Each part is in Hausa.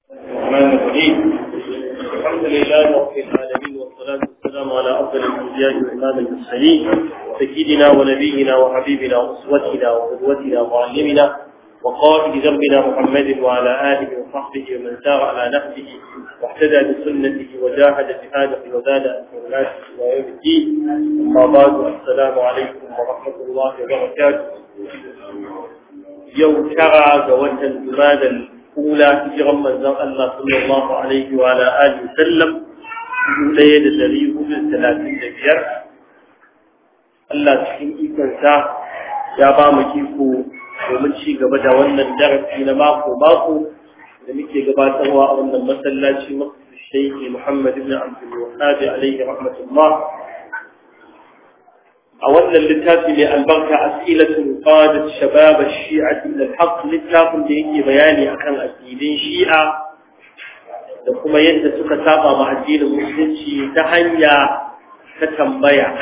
الرحمن الرحيم الحمد لله رب العالمين والصلاة والسلام على أفضل الأنبياء وإمام المرسلين سيدنا ونبينا وحبيبنا وأسوتنا وقدوتنا ومعلمنا وقائد ذنبنا محمد وعلى آله وصحبه ومن سار على نهجه واهتدى بسنته وجاهد جهاده وزاد أسماته إلى يوم الدين أما بعد السلام عليكم ورحمة الله وبركاته يوم شرع زوجة الجماد الأولى هجرا من زر الله صلى الله عليه وعلى آله وسلم ليلة الذي هو الثلاثين بير Allah cikin ikonsa ya ba mu iko domin ci gaba da wannan darasi na mako-mako da muke gabatarwa a wannan masallaci masu shaiki Muhammad ibn Abdul Wahhab alaihi rahmatullah a wannan littafi mai albarka asilatun qadat shabab ash-shi'a ila al-haq littafin da yake bayani akan addinin shi'a da kuma yadda suka saba ma addinin musulunci ta hanya ta tambaya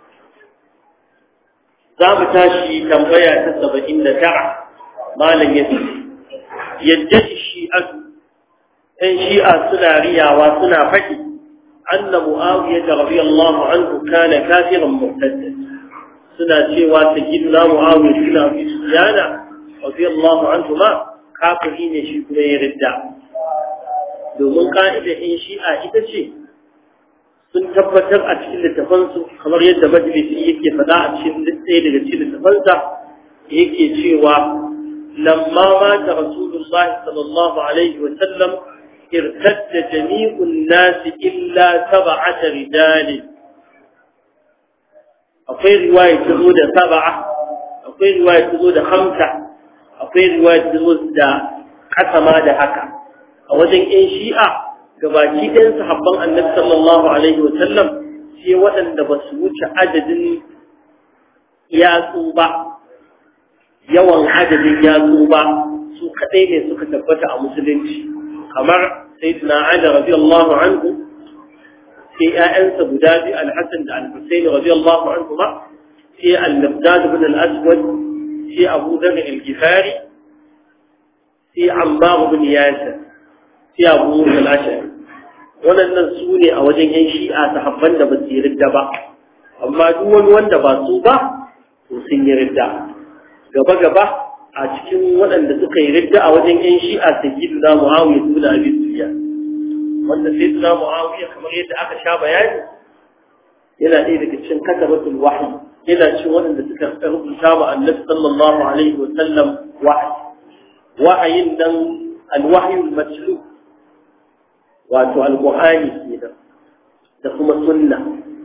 za mu tashi tambaya ta saba'in da tara malam ya ce yadda shi'atu ɗan shi'a suna riyawa suna faɗi anna mu'awiyya da rabi Allahu anhu kana kafiran murtadda suna cewa ta gidna mu'awiyya suna fi sujana rabi Allahu anhu ma kafiri ne shi kuma ya ridda domin ka'ida ɗin shi'a ita ce sun tabbatar a cikin littafansu kamar yadda majalisi yake faɗa a cikin ɗaya daga cikin littafansa yake cewa lamma mata rasulullahi sallallahu alaihi wa sallam irtadda jami'un nasi illa sab'ata rijal akwai riwaya ta zo da sab'a akwai riwaya ta zo da khamsa akwai riwaya ta zo da kasama da haka a wajen ƴan shi'a gabaki ɗayan sahabban annabi sallallahu alaihi wa sallam sai waɗanda ba su wuce adadin yatsu ba yawan adadin yatsu ba su kaɗai ne suka tabbata a musulunci kamar sayyidina Ali radiyallahu anhu sai ƴaƴansa guda biyu al-Hasan da al-Husayn radiyallahu anhu ma sai al-Miqdad ibn al-Aswad sai Abu Dharr al-Ghifari sai Ammar ibn Yasir sai Abu Musa al-Ash'ari waɗannan su ne a wajen yan shi'a sahabban da ba su yi ridda ba amma duk wani wanda ba su ba to sun yi ridda gaba gaba a cikin waɗanda suka yi ridda a wajen yan shi'a sayyidu na muawiya ibn abi sufyan wanda sayyidu na muawiya kamar yadda aka sha bayani yana ɗaya daga cikin katabatul wahyi yana cikin waɗanda suka rubuta wa annabi sallallahu alaihi wa sallam wahyi wahayin nan alwahyul matlub wato alƙur'ani kenan da kuma sunna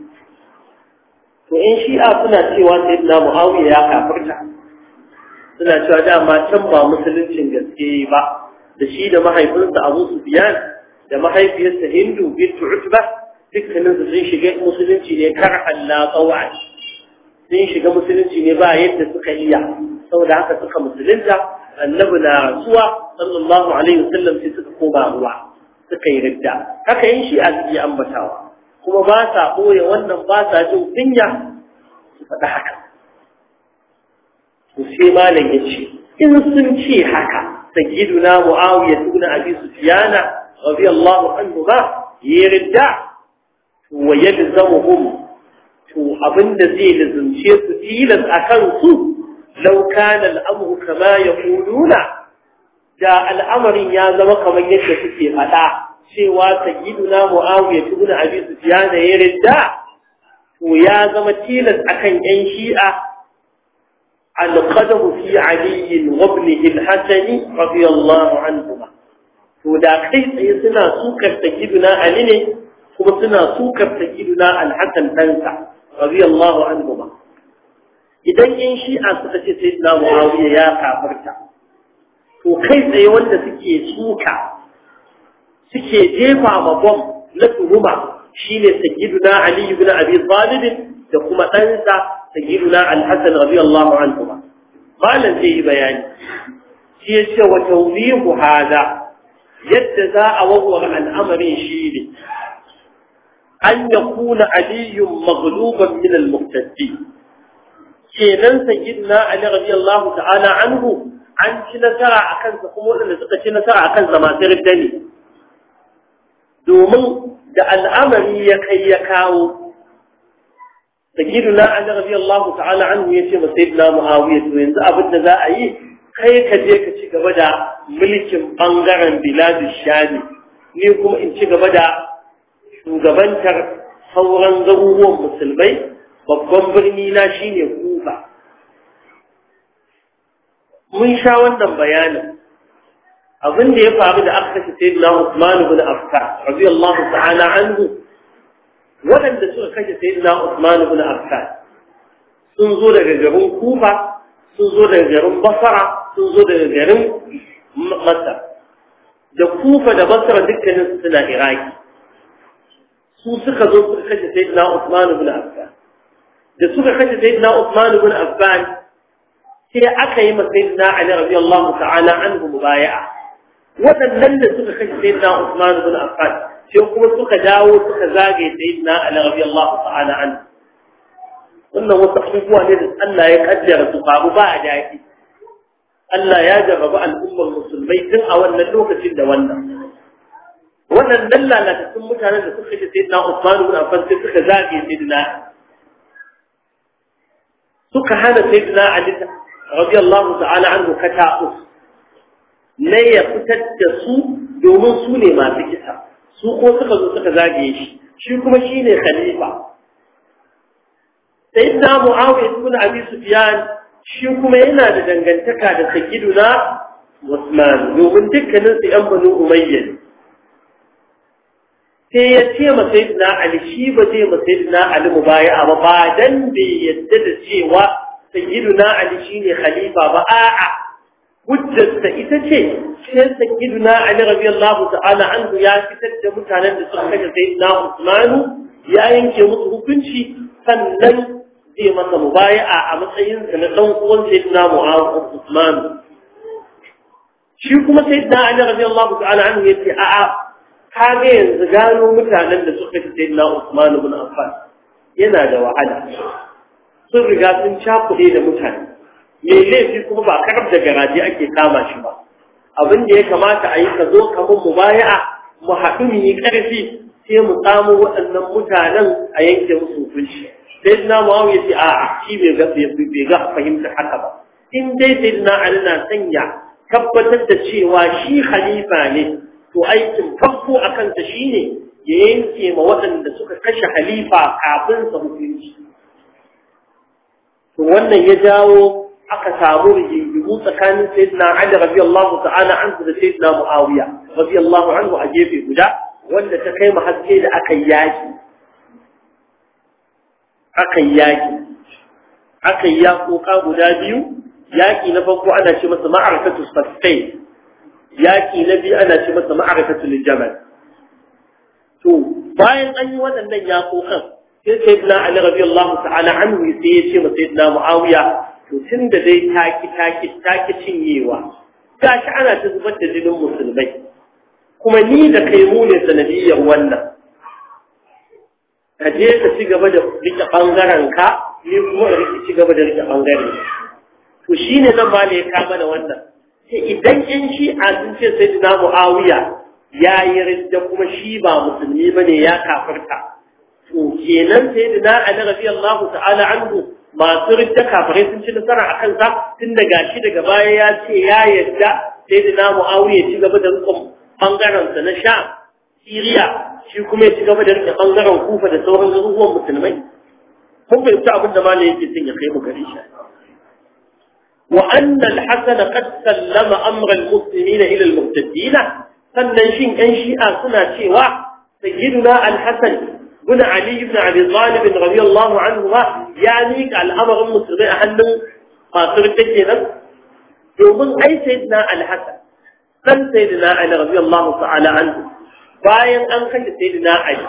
to in shi'a suna cewa sai na muawiya ya kafirta suna cewa dama can ba musuluncin gaske ba da shi da mahaifinsa abu sufyan da mahaifiyarsa hindu bintu utba dukkanin su sun shiga musulunci ne kar Allah qawa sun shiga musulunci ne ba yadda suka iya saboda haka suka musulunta annabi na rasuwa sallallahu alaihi wasallam sai suka koma ruwa suka yi ridda haka yin shi a suke ambatawa kuma ba sa ɓoye wannan ba sa jin kunya su faɗi haka to sai malam ya ce in sun ce haka sayyiduna muawiya ibn abi sufyana radiyallahu anhu ba yi ridda to wa yalzamuhum to abinda zai lazumce su tilas akan su law kana al-amru kama yaquluna da al'amarin ya zama kamar yadda suke faɗa cewa sayyiduna Muawiya ibn Abi Sufyan ya ridda to ya zama tilas akan yan Shi'a al-qadahu fi Ali wa ibnihi al-Hasan radiyallahu anhuma to da kai tsaye suna sukar sayyiduna Ali ne kuma suna sukar sayyiduna al-Hasan ɗansa radiyallahu anhuma idan yan Shi'a suka ce sayyiduna Muawiya ya kafirta to kai tsaye wanda suke suka suke jefa ma bom na tuhuma shine sayyiduna ali ibn abi talib da kuma ɗansa sayyiduna al-hasan radiyallahu anhu malan zai yi bayani shi ya ce wa tawbihu hada yadda za a wawwara al'amarin shi ne an yakuna aliyun maghluban min al-muqtadi kenan sayyiduna ali radiyallahu ta'ala anhu an ci nasara a kansa kuma waɗanda suka ci nasara a kansa masu ridda ne domin da al'amari ya kai ya kawo sayyiduna ali radiyallahu ta'ala anhu yace ma sayyidina muawiya to yanzu abin da za a yi kai ka je ka ci gaba da mulkin bangaren biladu shami ni kuma in ci gaba da shugabantar sauran garuruwan musulmai babban birni na shine kufa mun sha wannan bayanin abin da ya faru da aka kashe sayyidina Usman ibn Affan radiyallahu ta'ala anhu waɗanda suka kashe sayyidina Usman ibn Affan sun zo daga garin Kufa sun zo daga garin Basra sun zo daga garin Masar da Kufa da Basra dukkanin su suna Iraki su suka zo suka kashe sayyidina Usman ibn Affan da suka kashe sayyidina Usman ibn Affan sai aka yi masa sayyidina Ali radiyallahu ta'ala anhu mubaya'a waɗannan da suka kashe sayyidina Usman ibn Affan sai kuma suka dawo suka zage sayyidina Ali radiyallahu ta'ala anhu wannan wasu abubuwa ne da Allah ya kaddara su faru ba a daɗi Allah ya jarraba al'ummar musulmai tun a wannan lokacin da wannan waɗannan lalatattun mutanen da suka kashe sayyidina Usman ibn Affan sai suka zage sayyidina suka hana sayyidina Ali radiyallahu ta'ala anhu kata'us ne ya fitar da su domin su ne masu kisa su ko suka zo suka zagaye shi shi kuma shi ne khalifa sai na mu'awiyar ibn abi sufyan shi kuma yana da dangantaka da sayyiduna Usman domin dukkanin su yan banu umayya ne sai ya ce ma sayyidina ali shi ba zai ma sayyidina ali mubaya'a ba ba dan bai yadda da cewa sayyiduna ali shine khalifa ba a'a hujjarsa ita ce sai sayyiduna ali radiyallahu ta'ala anhu ya fitar da mutanen da suka kashe sayyidina Usman ya yanke musu hukunci sannan zai masa mubaya'a a matsayin sa na dan uwan sayyidina Muawiya Usman shi kuma sayyidina ali radiyallahu ta'ala anhu yace a'a kage yanzu gano mutanen da suka kashe sayyidina Usman ibn Affan yana da wahala sun riga sun cakuɗe da mutane mai laifi kuma ba karab da garaje ake kama shi ba abin da ya kamata a yi ka zo kamun mu baya'a mu haɗu mu yi ƙarfi sai mu samu waɗannan mutanen a yanke musu hukunci sai na mu'awu ya ce a'a shi bai ga bai ga fahimta haka ba in dai sai na ali na sanya tabbatar da cewa shi khalifa ne to aikin farko a kansa shine ya yanke ma waɗanda suka kashe halifa kafin sa hukunci to wannan ya jawo aka samu rigingimu tsakanin sayyidina Ali radiyallahu ta'ala anhu da sayyidina Muawiya radiyallahu anhu a gefe guda wanda ta kai haske da aka yaki aka yaki aka yakoka guda biyu yaki na farko ana ce masa ma'arakatu saffai yaki na biyu ana ce masa ma'arakatu jamal to bayan an yi waɗannan yakokan sai sayyidina Ali radiyallahu ta'ala anhu sai ya ce masa sayyidina Muawiya to tun da dai taki taki taki cinyewa gashi ana ta zubar da jinin musulmai kuma ni da kai mu ne sanadiyyar wannan ka je ka ci gaba da rike bangaren ka ni kuma da rike ci gaba da rike bangaren to shine nan ma ne ya kama da wannan sai idan in shi a sun ce sai dina muawiya ya yi ridda kuma shi ba musulmi bane ya kafirta to kenan sai dina ali radiyallahu ta'ala anhu masu ridda kafirai sun ci nasara a kansa tun da gashi daga baya ya ce ya yadda sai da na mu'awiya ci gaba da rikon ɓangarensa na sha siriya shi kuma ya ci gaba da rike ɓangaren kufa da sauran garuruwan musulmai kun fahimci abin da malam yake son ya kai mu gare shi wa anna al-hasan qad sallama amra al-muslimin ila al-muhtadin sannan shin yan shi'a suna cewa sayyiduna al-hasan بن علي بن أبي طالب رضي الله عنهما يعني الأمر المسلمين أهل قاصر التكينا يومن أي سيدنا الحسن كان سيدنا علي رضي الله تعالى عنه باين أن كان سيدنا علي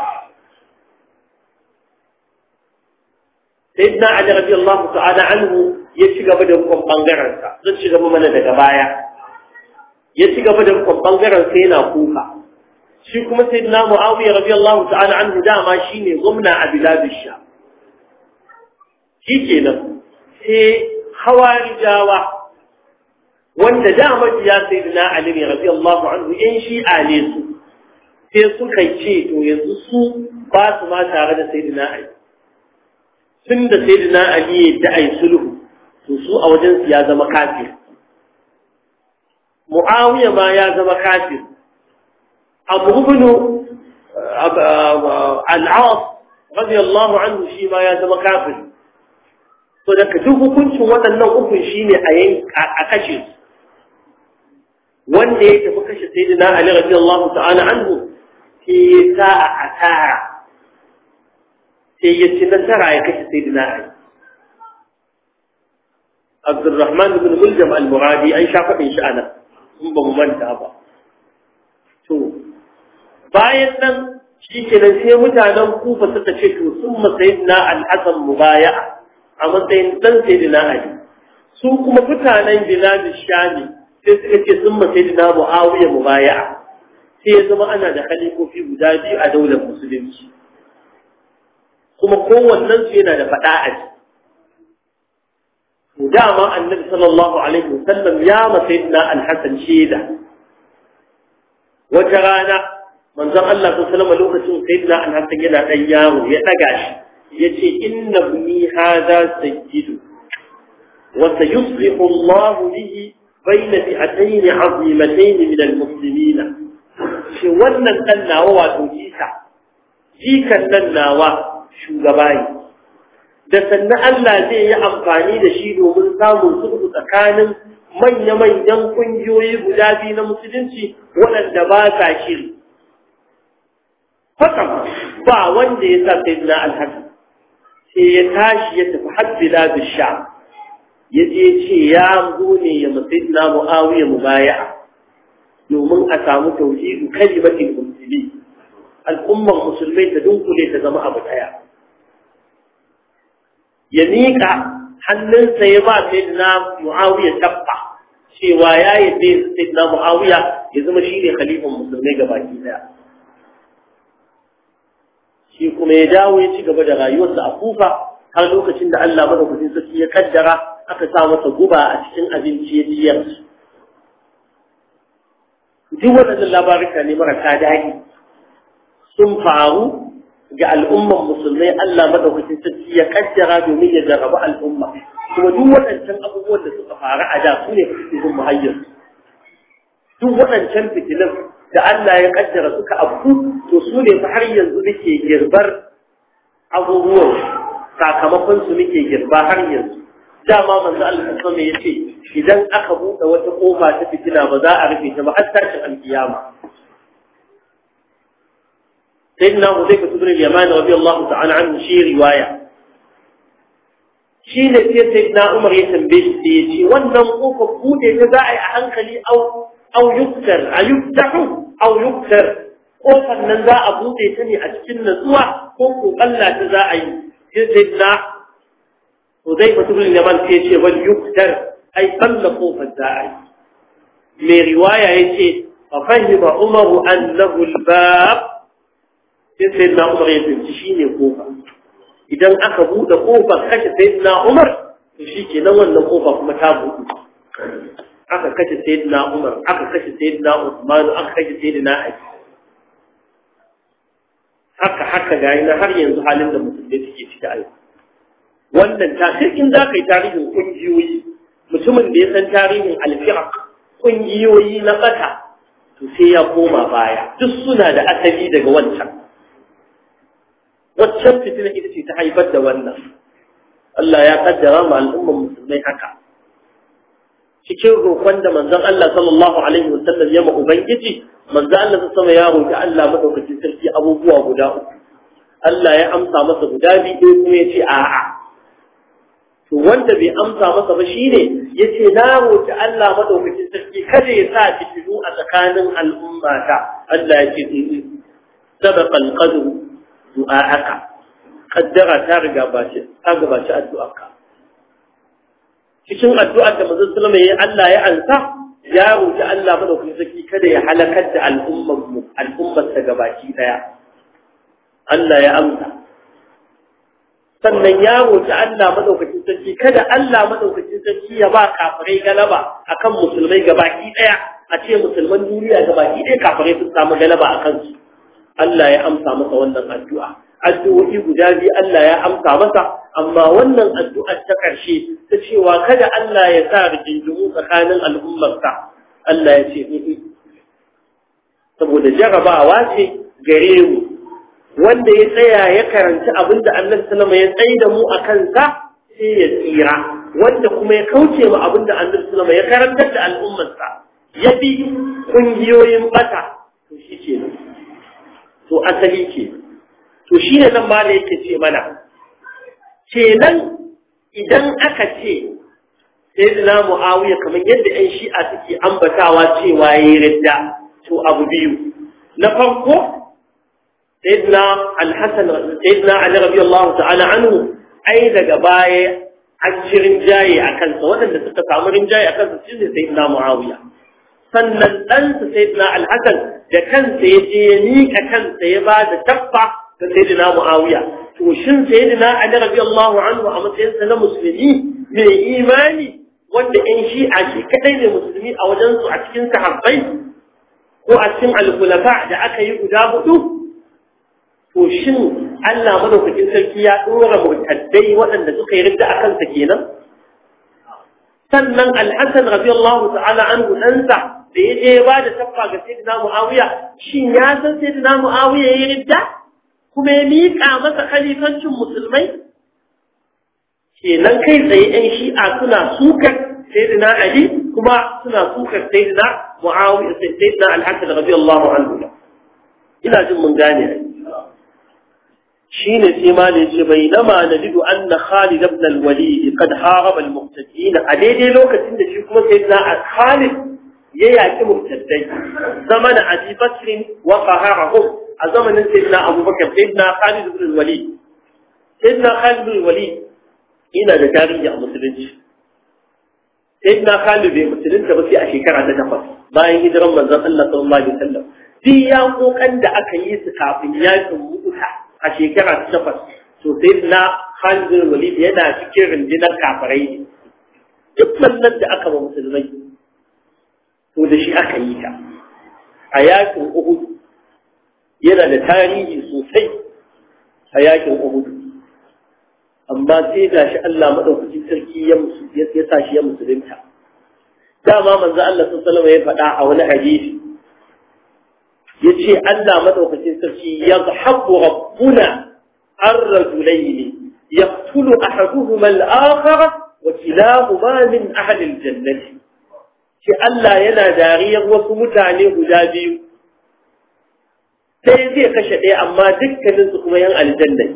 سيدنا علي رضي الله تعالى عنه يشيغ بدر كم بانغرانسا زن شيغ mana daga baya ya ci gaba da rukun bangaren sai yana kuka shi kuma sai na mu'awiyar radiyallahu ta'ala anhu dama shine gwamna a biladish sha shi kenan sai hawarijawa wanda dama ya sai na ali ne radiyallahu anhu yan shi'a ne su sai suka ce to yanzu su ba su ma tare da sayyidina Ali tun da sayyidina Ali ya da ai sulhu to su a wajen su ya zama kafir Muawiya ma ya zama kafir Abu ibn al-As radiyallahu anhu shi ma ya zama kafir to da duk hukuncin waɗannan ukun shine a a kashe su wanda ya tafi kashe sayyidina Ali radiyallahu ta'ala anhu sai ya sa a asara sai ya ci nasara ya kashe sayyidina Ali Abdurrahman ibn Muljam al-Muradi an sha faɗin shi ana in ba mu manta ba to bayan nan shi kenan sai mutanen Kufa suka ce to sun ma sayyidina al-Hasan mubaya'a a matsayin dan sayyidina Ali su kuma mutanen Bilal Shami sai suka ce sun ma sayyidina Muawiya mubaya'a sai ya zama ana da khalifofi guda biyu a daular musulunci kuma kowannen su yana da faɗa a ji to dama annabi sallallahu alaihi wasallam ya ma sayyidina al-Hasan shaida wata rana manzon Allah sallallahu alaihi lokacin sayyidina al-Hasan yana dan yaro ya daga shi yace inna ibni hadha sayyidu wa sayuslihu Allah bihi bayna fi'atayn 'azimatayn min al-muslimin shi wannan dan nawa wato Isa jikan nan nawa shugaba ne da sannan Allah zai yi amfani da shi domin samun sulhu tsakanin manya-manyan ƙungiyoyi guda biyu na musulunci waɗanda ba sa shiri. Hakan ba wanda ya sa sai na alhaji sai ya tashi ya tafi haddila da sha ya je ce ya zo ne ya masai na mu'awiyar mu baya domin a samu tauhidu kalimatin musulmi al'ummar musulmai ta dunkule ta zama abu ɗaya. ya miƙa hannunsa ya ba sai na mu'awiya tabba cewa ya yi sai na mu'awiya ya zama shi ne khalifan musulmai ga baki daya shi kuma ya dawo ya ci gaba da rayuwarsa a kufa har lokacin da Allah madaukakin sarki ya kaddara aka sa masa guba a cikin abinci ya ciyar duk waɗannan labarika ne marasa daɗi sun faru ga al'umman musulmai Allah madaukakin sarki ya kaddara domin ya jarraba al'umma kuma duk waɗancan abubuwan da suka faru a da su ne cikin muhayyar duk waɗancan fitilan da Allah ya kaddara suka abu to su ne fa har yanzu nake girbar abubuwan sakamakon su nake girba har yanzu dama manzo Allah sallallahu alaihi yace idan aka buɗe wata kofa ta fitina ba za a rufe ta ba har tashin alkiyama سيدنا حذيفة بن اليمان رضي الله تعالى عنه شي رواية شي نتي سيدنا عمر يتنبيه سيتي wannan kofar bude ta za a yi a hankali au au yuktar a yuftahu au yuktar kofar nan za a bude ta ne a cikin natsuwa ko ko kalla ta za a yi sai sayyidina Hudayfa ibn al-Yaman sai ce wal yuktar ai kalla kofar za a yi mai riwaya yace fa fahima Umar annahu al-bab sai sai na umar ya binci shi ne kofa idan aka buɗe kofar kashe sai na umar to shi ke nan wannan kofa kuma ta buɗe aka kashe sai na umar aka kashe sai na usmanu aka kashe sai na ali haka haka ga na har yanzu halin da musulmai suke ciki a yau wannan ta sai in za ka yi tarihin ƙungiyoyi mutumin da ya san tarihin alfi'aq ƙungiyoyi na ɓata to sai ya koma baya duk suna da asali daga wancan waccan fitina ita ce ta haifar da wannan Allah ya kaddara ma al'ummar musulmai haka cikin roƙon da manzon Allah sallallahu alaihi wasallam ya ma ubangiji manzon Allah ta sama ya roƙi Allah madaukakin sarki abubuwa guda uku Allah ya amsa masa guda biyu kuma ya ce a'a to wanda bai amsa masa ba shine yace na roƙi Allah madaukakin sarki kada ya sa fitilu a tsakanin al'ummata Allah ya ce sabaqa al-qadru du'a'aka kaddara ta riga bace ta gabaci addu'arka cikin addu'ar da manzon sallama yayi Allah ya ansa ya roki Allah madaukakin sarki kada ya halakar da al'ummar mu al'ummar ta gabaki daya Allah ya amsa sannan ya roki Allah madaukakin sarki kada Allah madaukakin sarki ya ba kafirai galaba akan musulmai gabaki daya a ce musulman duniya gabaki daya kafirai sun samu galaba akan su Allah ya amsa masa wannan addu'a addu'o'i guda biyu Allah ya amsa masa amma wannan addu'ar ta ƙarshe ta cewa kada Allah ya sa rigingimu tsakanin al'ummarsa Allah ya ce saboda jarabawa ce gare mu wanda ya tsaya ya karanci abinda Allah sallama ya tsaye da mu a kansa sai ya tsira wanda kuma ya kauce mu abinda Allah sallama ya karantar da al'ummarsa ya bi kungiyoyin bata to shi ke to asali ke to shi ne nan ma da yake ce mana kenan idan aka ce sai da mu'awiya kamar yadda 'yan shi'a suke ambatawa cewa ya yi ridda to abu biyu na farko sayyidina al-hasan sayyidina ali radiyallahu ta'ala anhu ai daga baya an ci rinjaye a kansa waɗanda suka samu rinjaye a kansa shi ne sayyidina muawiya sannan ɗansa sayyidina al-hasan da kansa ya je ya miƙa kansa ya ba da tabba ga sayyidina muawiya to shin sayyidina ali radiyallahu anhu a matsayinsa na musulmi mai imani wanda ƴan shi'a shi kadai ne musulmi a wajensu a cikin sahabbai ko a cikin alkulafa da aka yi guda hudu to shin Allah madaukakin sarki ya dora murtaddai waɗanda suka yi ridda a kansa kenan sannan al-Hasan radiyallahu ta'ala anhu ɗansa da ya je ba da taffa ga sayyidina Muawiya shin ya san sayyidina Muawiya ya yi ridda kuma ya miƙa masa khalifancin musulmai kenan kai tsaye ɗan shi'a suna sukar sayyidina Ali kuma suna sukar sayyidina Muawiya sayyidina Al-Hasan radiyallahu anhu ina jin mun gane shine sai ma ne ce bainama najidu anna Khalid ibn al-Walid qad haraba al-muqtadin a daidai lokacin da shi kuma sayyidina Khalid ya yaki murtaddai zamanin Abi Bakr wa qaharahum a zamanin sayyidina Abu Bakr sayyidina Khalid ibn al-Walid sayyidina Khalid ibn al-Walid ina da tarihi a musulunci sayyidina Khalid bai musulunta ba sai a shekara ta takwas bayan hijiran manzon Allah sallallahu alaihi wasallam duk yaƙoƙan da aka yi su kafin yakin mu'uta a shekara ta takwas to sayyidina Khalid bin Walid yana cikin rundunar kafirai ne duk wannan da aka ba musulmai to da shi aka yi ta a yakin Uhud yana da tarihi sosai a yakin Uhud amma sai ga shi Allah madaukakin sarki ya ya sa shi ya musulunta dama manzo Allah sallallahu alaihi ya faɗa a wani hadisi yace Allah madaukakin sarki yadhabu rabbuna ar-rajulayn yaqtulu ahaduhuma al-akhar wa kilahuma min ahli al-jannah shi Allah yana dariyar wasu mutane guda biyu sai zai kashe ɗaya amma dukkaninsu kuma yan aljanna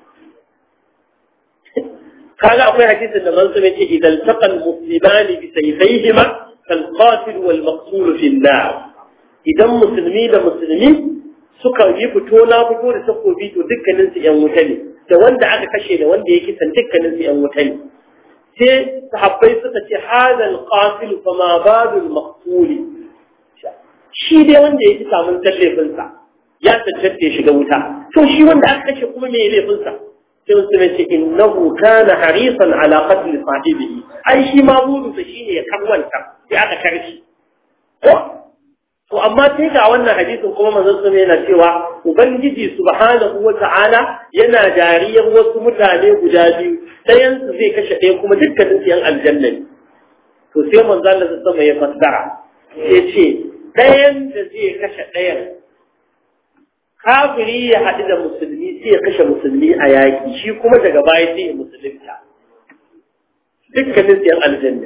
kaga akwai hadisin da manzo ya ce idan taqal muslimani bi sayfayhima kal qatil wal maqtul fi an-nar idan musulmi da musulmi suka yi fito na fito da takobi to dukkanin su yan wuta ne da wanda aka kashe da wanda yake san dukkanin su yan wuta ne sai sahabbai suka ce hada al-qatil fa ma badu al-maqtul shi dai wanda yake samun tallafin sa ya tantance shiga wuta to shi wanda aka kashe kuma me laifin sa sai wasu ne ce innahu kana harisan ala qatl sahibihi ai shi ma burinsa shine ya karwanta sai aka karshi ko to amma sai ga wannan hadisin kuma manzon sun yana cewa ubangiji subhanahu wata'ala yana dariyar wasu mutane guda biyu ɗayan su zai kashe ɗaya kuma dukkanin su yan aljanna ne to sai manzon Allah sama ya fassara ya ce ɗayan da zai kashe ɗayan kafiri ya haɗu da musulmi sai ya kashe musulmi a yaƙi shi kuma daga baya sai ya musulunta dukkanin siyan aljanna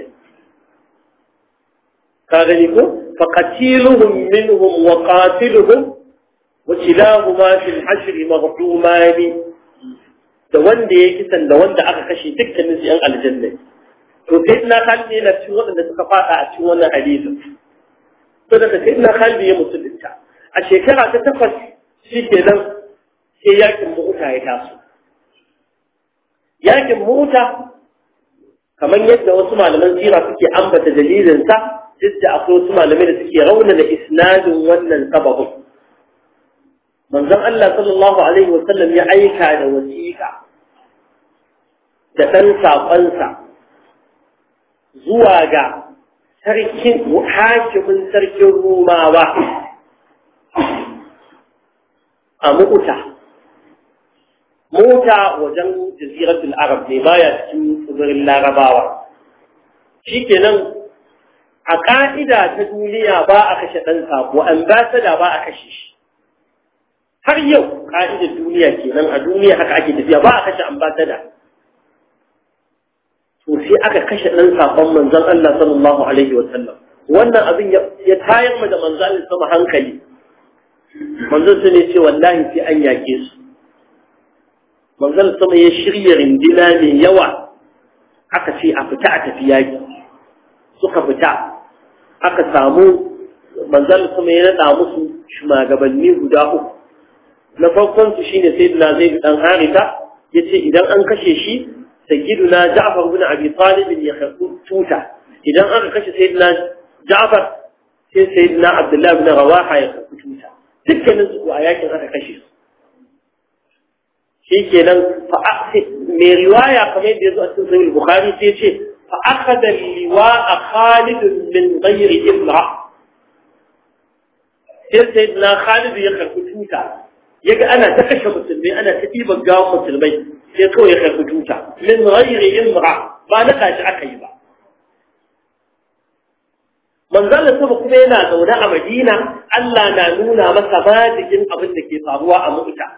ka gani ko faqatiluhum minhum wa qatiluhum wa kilahuma fil hashr maghdumani da wanda ya kisan da wanda aka kashe dukkanin siyan aljanna to sai ina kalli yana cikin waɗanda suka faɗa a cikin wannan hadisin to daga sai ina kalli ya musulunta a shekara ta takwas shi ke nan sai yakin mota ya taso yakin mota kamar yadda wasu malaman sira suke ambata dalilinsa duk da akwai wasu malamai da suke raunana isnadin wannan sababin manzon Allah sallallahu alaihi wa sallam ya aika da wasiƙa da ɗan saƙonsa zuwa ga sarkin hakimin sarkin Rumawa a mu'uta mota wajen jaziratul arab ne baya cikin tsibirin larabawa shikenan a ka'ida ta duniya ba a kashe ɗan sako ambasada ba a kashe shi har yau ka'idar duniya kenan a duniya haka ake tafiya ba a kashe ambasada to sai aka kashe ɗan sakon manzon Allah sallallahu alaihi wa sallam wannan abin ya tayar mu da manzon Allah sama hankali manzon su ne ce wallahi sai an yake su manzon sama ya shirya rindina mai yawa aka ce a fita a tafi yaki suka fita aka samu manzon sama ya nada musu shugabanni guda uku na farkon su shine sayyidina zaid dan harita yace idan an kashe shi sayyiduna ja'far ibn abi talib ya karbu tuta idan aka kashe sayyidina ja'far sai sayyidina abdullah ibn rawaha ya karbu tuta dukkanin su a yakin aka kashe su shikenan fa mai riwaya kamar yadda yazo a cikin sahih bukhari sai ce fa akhadha liwa'a khalid min ghairi imra sai sayyidina khalid ya karbu tuta yaga ana ta kashe musulmai ana ta ɗiban gawan musulmai sai kawai ya karɓi tuta min ghairi imra ba na kashi aka yi ba manzon sama kuma yana zaune a Madina Allah na nuna masa majigin abin da ke faruwa a Mu'ta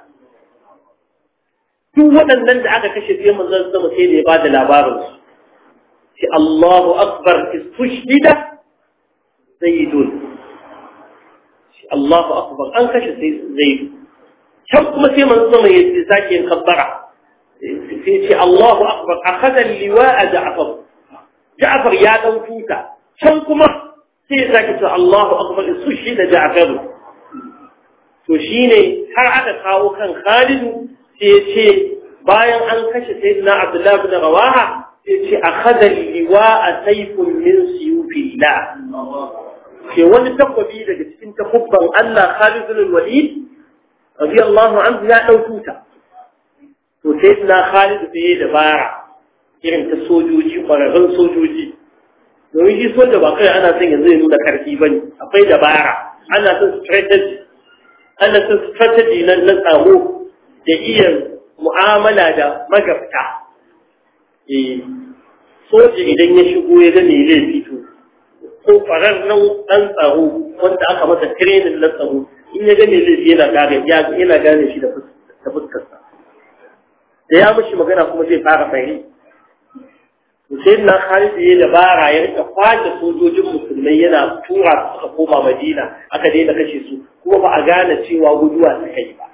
duk waɗannan da aka kashe sai manzon sama sai da ya bada labarin su sai Allahu akbar istushdida zaidun Allahu akbar an kashe sai zaidu can kuma sai manzo sama ya sake yin kabbara sai ce Allahu akbar akhadha liwa'a Ja'far Ja'far ya dan tuta can kuma sai ya sake ce Allahu akbar su shi da Ja'far to shine har aka kawo kan Khalid sai ya ce bayan an kashe sayyidina Abdullah ibn Rawaha sai ya ce akhadha liwa'a sayfun min siyufillah ke wani takwabi daga cikin takubban Allah Khalid bin Walid radiyallahu anhu ya ɗauku ta to sai na Khalid da ya dabara irin ta sojoji ƙwararrun sojoji domin shi soja ba kai ana son yanzu ya nuna karfi bane akwai dabara ana son strategy ana son strategy na na tsaro da iya mu'amala da magabta eh soja idan ya shigo ya ga mai laifi to ko ƙwararren ɗan tsaro wanda aka masa training na tsaro in ya gane zai yana gane yana gane shi da fuskarsa da ya mishi magana kuma zai fara fahimi to sai na Khalid ya dabara ya rika kwace sojojin musulmai yana tura su suka koma Madina aka daina kashe su kuma ba a gane cewa guduwa suka yi ba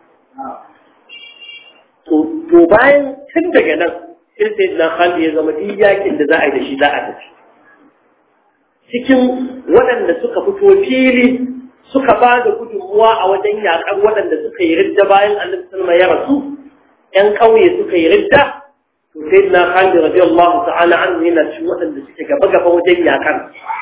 to to bayan tun daga nan sai sai na Khalid ya zama duk yakin da za a yi da shi za a tafi cikin waɗanda suka fito fili suka ba da gudunmuwa a wajen yaƙar waɗanda suka yi ridda bayan annabi sallama ya rasu ƴan ƙauye suka yi ridda to sai na Khalid radiyallahu ta'ala anhu yana cikin waɗanda suke gaba gaba wajen yaƙar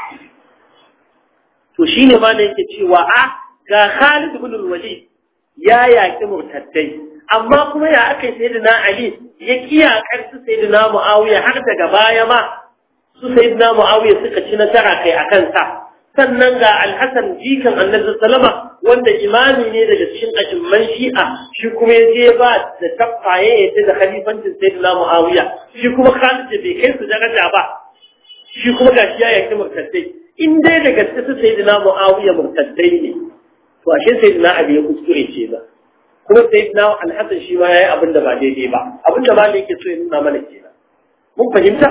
to shine ma da yake cewa a ga Khalid ibn al-Walid ya yaƙi murtaddai amma kuma ya aka yi sayyidina Ali ya kiyakar su sayyidina Muawiya har daga baya ma su sayyidina Muawiya suka ci nasara kai akan sa sannan ga alhassan jikan annabi sallama wanda imami ne daga cikin ajimman shi'a shi kuma ya je ba da tabbaye ya ce da khalifancin sayyidina muawiya shi kuma khalid da bai kai su daraja ba shi kuma gashi ya yaki murtaddai in dai da gaske su sayyidina muawiya murtaddai ne to ashe sayyidina abi ya kuskure ce ba kuma sayyidina alhassan shi ma yayi abin da ba daidai ba abin da ba ne yake so ya nuna mana kenan mun fahimta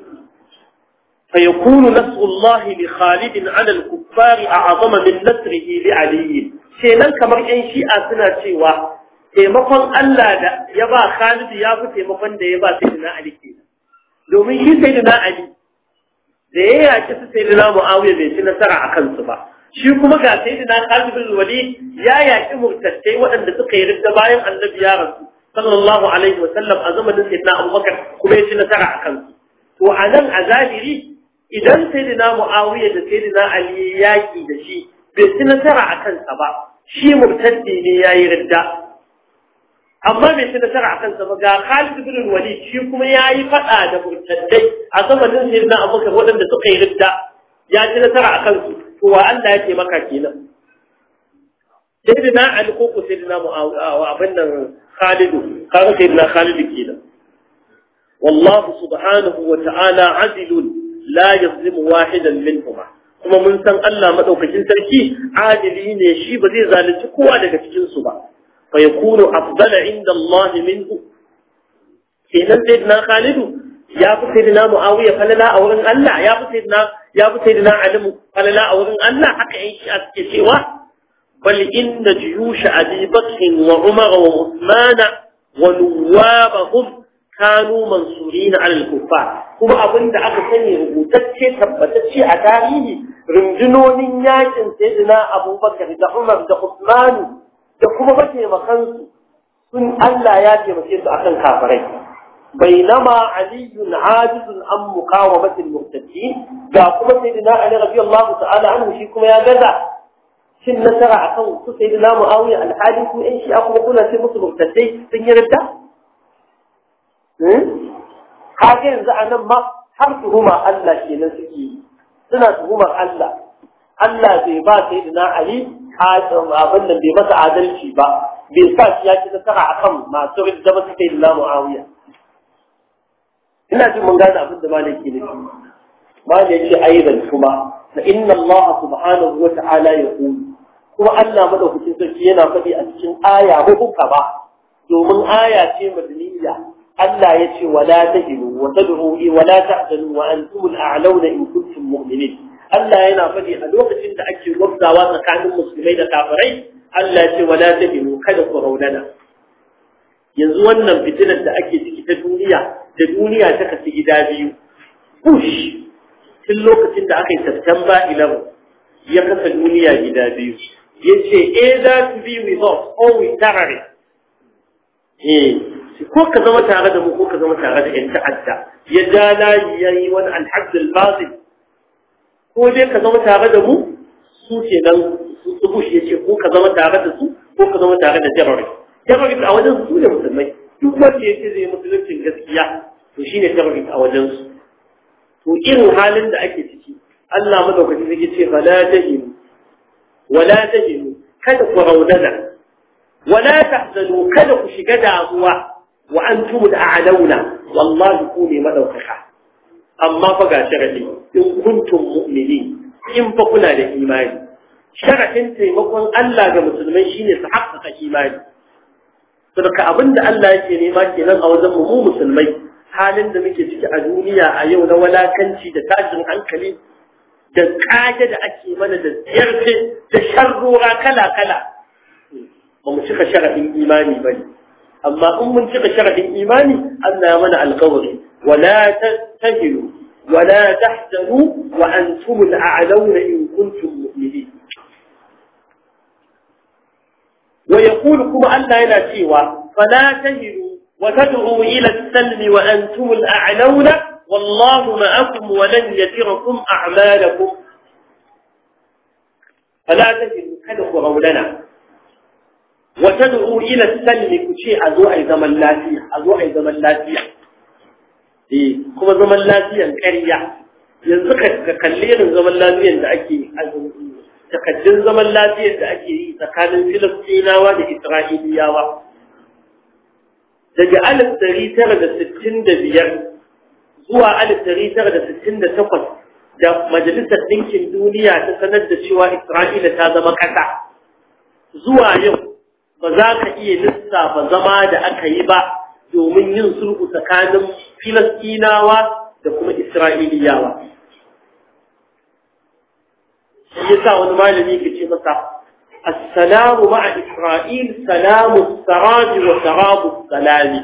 فيكون نصر الله لخالد على الكفار أعظم من نصره لعلي kenan kamar ƴan shi'a suna cewa taimakon Allah da ya ba Khalid ya fi taimakon da ya ba Sayyidina Ali kenan domin shi Sayyidina Ali da ya yaki su Sayyidina Muawiya bai ci nasara a kansu ba shi kuma ga Sayyidina Khalid bin Walid ya yaki murtattai waɗanda suka yi ridda bayan Annabi ya rasu sallallahu alaihi wa sallam a zamanin Sayyidina Abubakar kuma ya ci nasara a kansu to a nan a zahiri idan sayyidina Muawiya da sayyidina Ali yaki da shi bai ci nasara a kansa ba shi murtaddi ne yayi ridda amma bai ci nasara a kansa ba ga Khalid bin Walid shi kuma yayi fada da murtaddai a zamanin sayyidina Abubakar waɗanda suka yi ridda ya ci nasara a kansu to wa Allah ya taimaka kenan sayyidina ali ko ko sayyidina muawiya wa abin nan khalidu kaga sayyidina khalidu kenan wallahu subhanahu wa ta'ala adilun la yazlimu wahidan minhuma kuma mun san Allah madaukakin sarki adili ne shi ba zai zalunci kowa daga cikin su ba fa yakunu afdala inda Allah minhu kenan sayyidina khalidu ya fi sayyidina muawiya falala a wurin Allah ya fi sayyidina ya fi sayyidina ali falala a wurin Allah haka yin shi a suke cewa bal inna juyush abi bakr wa umar wa usman wa nuwabahum kanu mansurina ala al-kuffar kuma abinda aka sani rubutacce tabbatacce a tarihi rundunonin yakin sayyidina abubakar da umar da usman da kuma mataimakansu sun Allah ya taimake su akan kafirai بينما علي عاجز عن مقاومة المرتدين جاء كما سيدنا علي رضي الله تعالى عنه شيكم يا جزع شن نسرع عقو سيدنا معاوية الحالي كم إن شيء أقوم أقول في مصر مرتدين سن يرد حاجة ينزع ما حرفهما الله شيء نسكي سنتهما الله Allah bai ba sai da Ali abin da bai masa adalci ba bai sa shi ya ci nasara akan masu ridda ba sai da Muawiya ina jin mun gane abin da malaki ne malaki ce aidan kuma fa inna Allah subhanahu wa ta'ala yaqul kuma Allah madaukakin sarki yana faɗi a cikin aya hukuka ba domin aya ce madaniya Allah ya ce wala tahilu wa tad'u wa la tahzanu wa antum al-a'launa in kuntum mu'minin Allah yana faɗi a lokacin da ake gwabzawa tsakanin musulmai da kafirai Allah ya ce wala tahilu kada ku raunana yanzu wannan fitinar da ake ciki ta duniya da duniya ta kasu gida biyu push tun lokacin da aka yi September 11 ya kasa duniya gida biyu ya ce either to be with us or with terrorists eh ko ka zama tare da mu ko ka zama tare da yan ta'adda ya ja layi ya yi wani alhaddul bazil ko dai ka zama tare da mu su ke nan su bush ya ce ko ka zama tare da su ko ka zama tare da terrorists terrorist a wajen su ne musulmai duk wanda yake zai musuluncin gaskiya to shine terrorist a wajen su to irin halin da ake ciki Allah madaukaki zai ce fala tahinu wala tahinu kada ku raunana wala tahzanu kada ku shiga damuwa wa antum al'alawna wallahi ku ne madaukaka amma fa ga sharadi in kuntum mu'minin in fa kuna da imani sharadin taimakon Allah ga musulmai shine su haƙƙaƙa imani saboda abinda Allah yake nema kenan a wajen mu musulmai halin da muke ciki a duniya a yau na walakanci da tashin hankali da kage da ake mana da ziyarce da sharrora kala-kala ba mu cika sharaɗin imani ba ne amma in mun cika sharaɗin imani Allah ya mana alkawari wala tahilu wala tahzanu wa antum al'alawna in kuntum mu'minin ويقول كما أن لا سوى فلا تهنوا وتدعوا إلى السلم وأنتم الأعلون والله معكم ولن يتركم أعمالكم فلا تهنوا كدخوا غولنا وتدعوا إلى السلم كشيء أزوء زمن لاتية أزوء زمن لاتية إيه كما زمن لاتية كرية ينزك كاللير زمن لاتية لأكي takaddun zaman lafiyar da ake yi tsakanin filistinawa da isra'iliyawa daga alif dari tara da sittin da biyar zuwa alif dari tara da sittin da takwas da majalisar ɗinkin duniya ta sanar da cewa isra'ila ta zama ƙasa zuwa yau ba za ka iya lissafa zama da aka yi ba domin yin sulhu tsakanin filistinawa da kuma isra'iliyawa shi yasa wani malami ke ce masa assalamu ma'a isra'il salamu saraji wa sarabu salami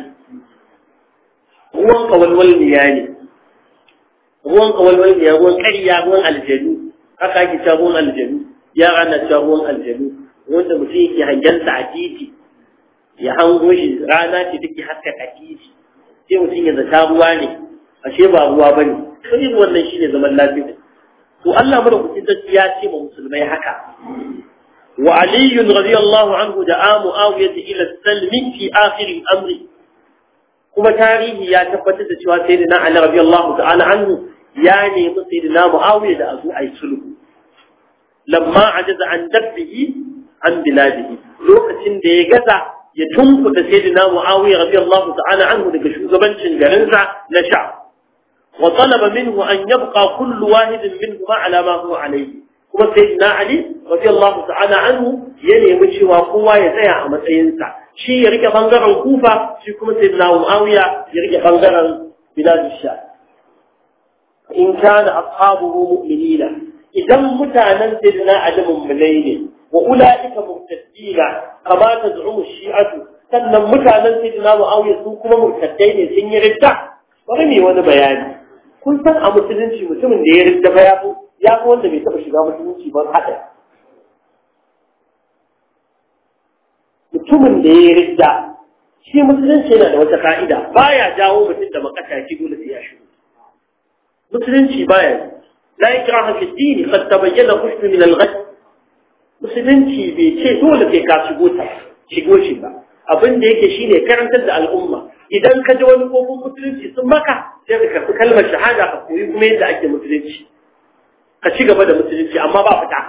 ruwan kawalwalniya ne ruwan kawalwalniya ruwan ƙarya ruwan aljanu haka ake ta ruwan aljanu yara na ta ruwan aljanu wanda mutum yake hangensa a titi ya hango shi rana ce take haska a titi sai mutum ya zata ruwa ne ashe ba ruwa bane irin wannan shine zaman lafiya to Allah madaukakin sarki ya ce ma musulmai haka wa Ali radiyallahu anhu da Muawiya ila salmi fi akhir al-amr kuma tarihi ya tabbatar da cewa sayyidina Ali radiyallahu ta'ala anhu ya nemi sayyidina Muawiya da azu ay sulhu lamma ajaza an dabbihi عن بلاده لوكتين da ya gaza ya tunkuda sayyidina Muawiya radiyallahu ta'ala anhu daga shugabancin garinsa na sha wa talaba minhu an yabqa kullu wahidin minhuma ala ma huwa alayhi kuma sayyidina Ali radiyallahu ta'ala anhu ya nemi cewa kowa ya tsaya a matsayinsa shi ya rike bangaren Kufa shi kuma sayyidina Muawiya ya rike bangaren bilad sha in kana ashabuhu mu'minina idan mutanen sayyidina Ali mummunai ne wa ulaika murtaddina kama taz'umu shi'atu sannan mutanen sayyidina Muawiya su kuma murtaddai ne sun yi ridda bari ne wani bayani kun san a musulunci mutumin da ya ridda fa ya fi ya fi wanda bai taɓa shiga musulunci ba haɗa mutumin da ya ridda shi musulunci yana da wata ka'ida baya jawo mutum da makasaki dole sai ya shigo musulunci baya la ikraha fi dini qad tabayyana rushd min al-ghad musulunci bai ce dole sai ka shigo ta shigo shi ba abin da yake shine karantar da al'umma idan ka ji wani kofin musulunci sun maka sai ka karɓi kalmar shahada ka koyi kuma yadda ake musulunci ka ci gaba da musulunci amma ba fita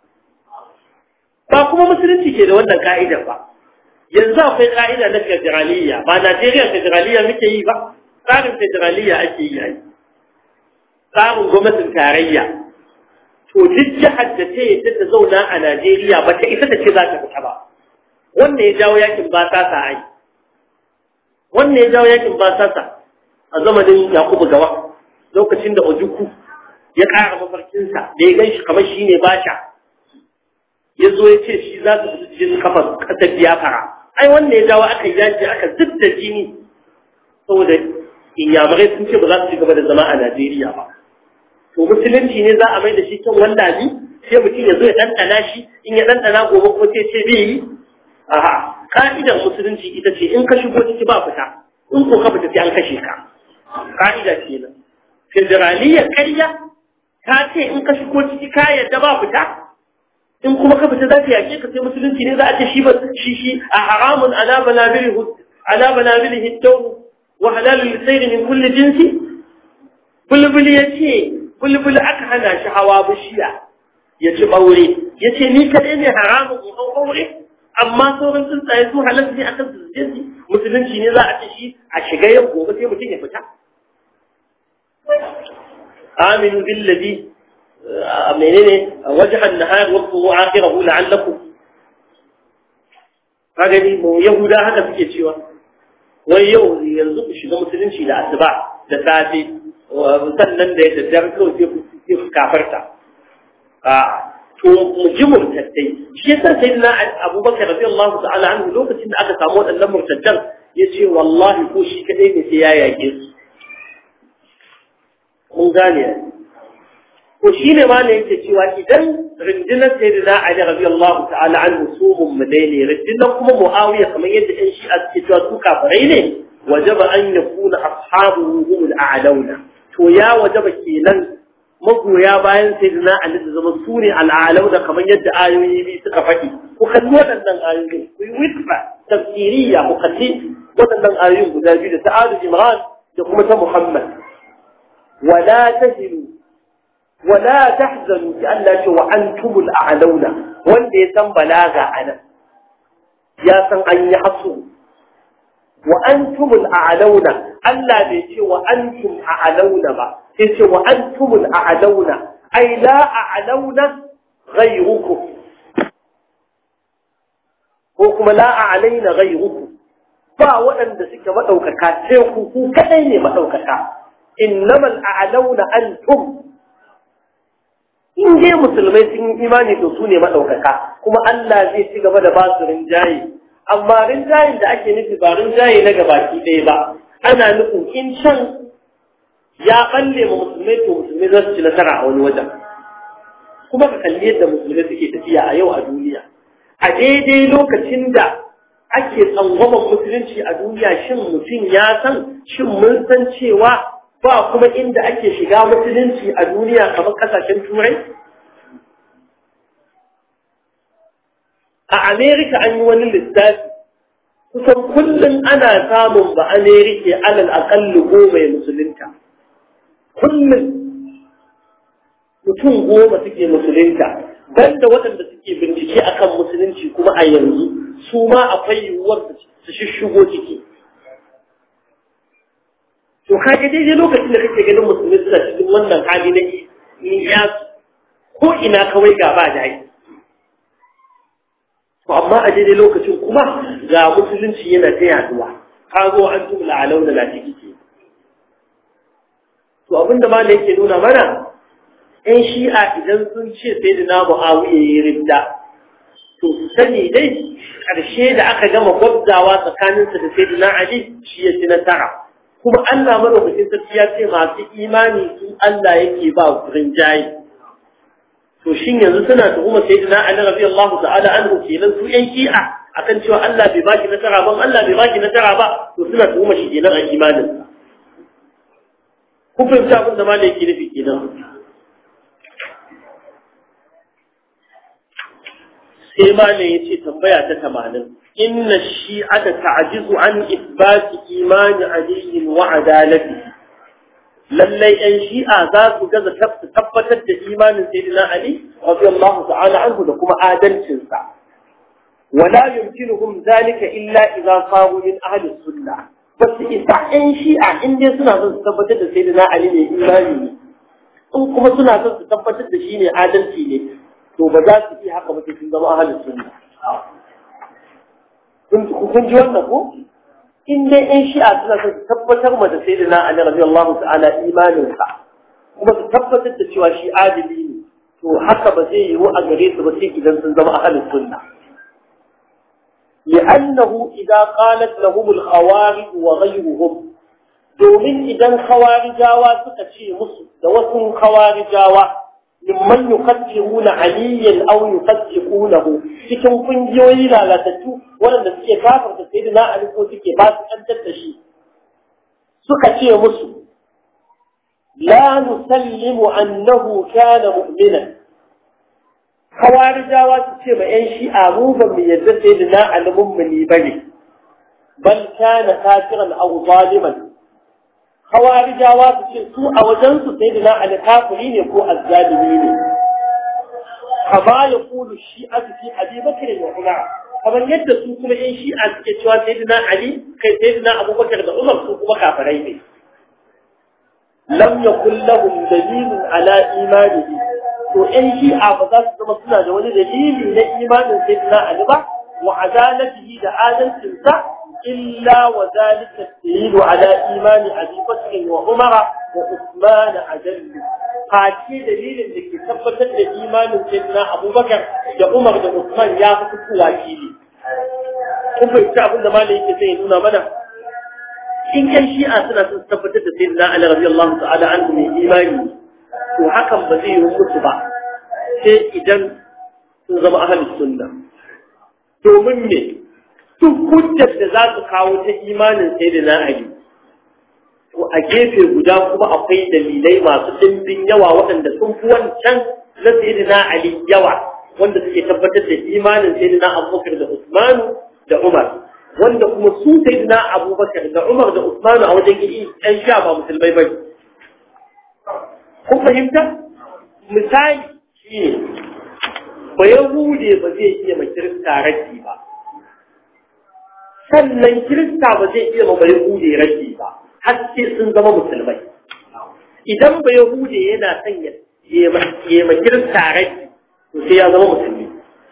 ba kuma musulunci ke da wannan ka'idar ba yanzu akwai ka'ida na federaliyya ba Najeriya federaliyya muke yi ba tsarin federaliyya ake yi yayi tsarin gwamnatin tarayya to duk jihar da ta yadda ta zauna a Najeriya ba ta isa ta ce za ta fita ba wannan ya jawo yakin ba sasa ai wannan ya jawo yakin ba sasa a zamanin Yakubu Gawa lokacin da Ojuku ya ƙara mafarkinsa da ya gan shi kamar shi ne basha ya zo ya ce shi za su fi jin kafa ƙasar biyafara ai wannan ya jawo aka yaji aka zub da jini saboda inyamurai sun ce ba za su ci gaba da zama a Najeriya ba to musulunci ne za a mai da shi kan wanda bi sai mutum ya zo ya ɗanɗana shi in ya ɗanɗana gobe ko sai ce bai yi aha ka'idar musulunci ita ce in ka shigo ciki ba fita in ko ka fita sai an kashe ka ka'ida kenan federaliyya karya ta ce in ka shigo ciki ka yadda ba fita in kuma ka fita za ta yake ka sai musulunci ne za a ce shi ba shi shi a haramun ala banabilihi ala banabilihi tawu wa halalul sayr min kulli jinsi bulbul yace bulbul aka hana shi hawa bishiya ya ci ɓaure ya ce ni kaɗai ne haramun in hau ɓaure amma sauran tsuntsaye su halatta ne akan su jinsi musulunci ne za a ce shi a shiga yau gobe sai mutum ya fita aminu billazi menene wajhan nahar wa qulu akhirahu la'allakum kaga ni mu yahuda haka suke cewa wai yau yanzu ku shiga musulunci da asuba da safe sannan da ya daddare kawai sai ku kafarta to mu ji murtaddai shi yasa sayyidina abubakar radiyallahu ta'ala anhu lokacin da aka samu waɗannan murtaddan yace wallahi ko shi kadai ne sai ya yake su mun gane ko shi ne ma ne yake cewa idan rundunar sayyidina ali radiyallahu ta'ala anhu su mummunai ne rundunar kuma muawiya kamar yadda ɗan shi'a suke cewa su kafirai ne wajaba an yakuna ashabuhu humul a'launa to ya wajaba kenan magoya bayan sayyidina Ali da zama su ne al'alau da kamar yadda ayoyi biyu suka faɗi ku kalli waɗannan ayoyi ku yi witfa tafsiriya ku kalli waɗannan ayoyin guda biyu da ta Alu Imran da kuma ta Muhammad wala tahinu wala tahzanu ki Allah ce wa antumul a'launa wanda ya san balaga anan ya san an yi hasu wa antumul a'launa Allah bai ce wa antum a'launa ba sai ce wa antumul a'launa ai la a'launa ghayrukum ko kuma la a'laina ghayrukum ba waɗanda suke madaukaka sai ku ku kadai ne madaukaka innamal a'launa antum in dai musulmai sun yi imani to su ne madaukaka kuma Allah zai ci gaba da basu rinjaye amma rinjayen da ake nufi ba rinjaye na gabaki ɗaya ba ana nufin in can ya balle ma musulmai to musulmai za su ci nasara a wani wajen kuma ka kalli yadda musulmai suke tafiya a yau a duniya a daidai lokacin da ake tsangwaman musulunci a duniya shin mutum ya san shin mun san cewa ba kuma inda ake shiga musulunci a duniya kamar kasashen turai a amerika an yi wani lissafi kusan kullum ana samun ba amerika alal aƙalli goma ya musulunta kullum mutum goma suke musulunta banda waɗanda suke bincike akan musulunci kuma a yanzu su ma akwai yiwuwar su shishigo ciki to kaga daidai lokacin da kake ganin musulmi suna cikin wannan hali na iya ko ina kawai gaba da ai to amma a daidai lokacin kuma ga musulunci yana ta yaduwa kago an tumla a launa na ciki ke to abinda ma da yake nuna mana ‘yan shi'a idan sun ce sai da na mu'awiya ya ridda, to su sani dai ƙarshe da aka gama gwabzawa tsakaninsa da sai da na Ali shi ya ci nasara. Kuma Allah madaukakin sarki ya ce masu imani su Allah yake ba rinjaye. To shin yanzu suna tuhuma sai da na Ali rabi Allah ta'ala an kenan su ‘yan shi'a akan cewa Allah bai baki nasara ba, Allah bai baki nasara ba, to suna tuhuma shi kenan a imaninsa. Kun fahimci abin da ma da yake nufi kenan. sai malam ya ce tambaya ta tamanin inna shi'ata ta'jizu an isbati imani aliyin wa adalati lallai yan shi'a za su gaza tabbatar da imanin sayyidina ali radiyallahu ta'ala anhu da kuma adalcin sa wala yumkinuhum zalika illa idza qamu min ahli sunnah bas isa yan shi'a in dai suna son su tabbatar da sayyidina ali ne imani ne in kuma suna son su tabbatar da shi ne adalci ne to ba za su iya haka ba sun zama ahalin sunna kun ji wannan ko in dai ɗan shi'a suna son su tabbatar ma da sai da na ali radiyallahu ta'ala imanin sa kuma su tabbatar da cewa shi adili ne to haka ba zai yiwu a gare su ba sai idan sun zama ahalin sunna لأنه إذا قالت لهم الخوارج وغيرهم domin idan khawarijawa suka ce musu da wasu khawarijawa mimman yukaddiruna aliyan aw yukaddirunahu cikin kungiyoyi lalatattu waɗanda suke kafarta sayyidina ali ko suke ba su kantar da shi suka ce musu la nusallimu annahu kana mu'minan khawarijawa su ce ma yan shi'a mu ba mu yadda sayyidina ali mummuni bane bal kana kafiran aw zaliman khawarijawa su ce su a wajensu sai da na alkafiri ne ko azzalimi ne kama ya kulu shi'a su fi abi bakar da umar kamar yadda su kuma yan shi'a suke cewa sai da na ali kai sai da na abubakar da umar su kuma kafirai ne lam yakul lahum dalilun ala imanihi to yan shi'a ba za su zama suna da wani dalili na imanin sai da na ali ba wa adalatihi da adalcinsa إلا وذلك الدليل على إيمان أبي بكر وعمر وعثمان أجل قاتي دليل لك ثبت الإيمان سيدنا أبو بكر وعمر وعثمان يا فتك واكيلي kun fahimci abin da malai yake sai nuna mana in kan shi'a suna sun tabbatar da sayyidina Ali radiyallahu ta'ala anhu mai imani to hakan ba zai yi musu ba sai idan sun zama ahlus sunna domin me duk hujjar da za su kawo ta imanin sai da na Ali. To a gefe guda kuma akwai dalilai masu ɗimbin yawa waɗanda sun fi wancan na sai da na Ali yawa wanda suke tabbatar da imanin sai da na Abubakar da Usmanu da Umar. Wanda kuma su sai da na Abubakar da Umar da Usmanu a wajen gidi ɗan sha ba musulmai ba Kun fahimta? Misali shi ne, ba Yahude ba zai iya mai kirista raki ba. sannan kirista ba zai iya mabari hude rage ba har sai sun zama musulmai idan ba yahude yana son ya ma kirista rage to sai ya zama musulmi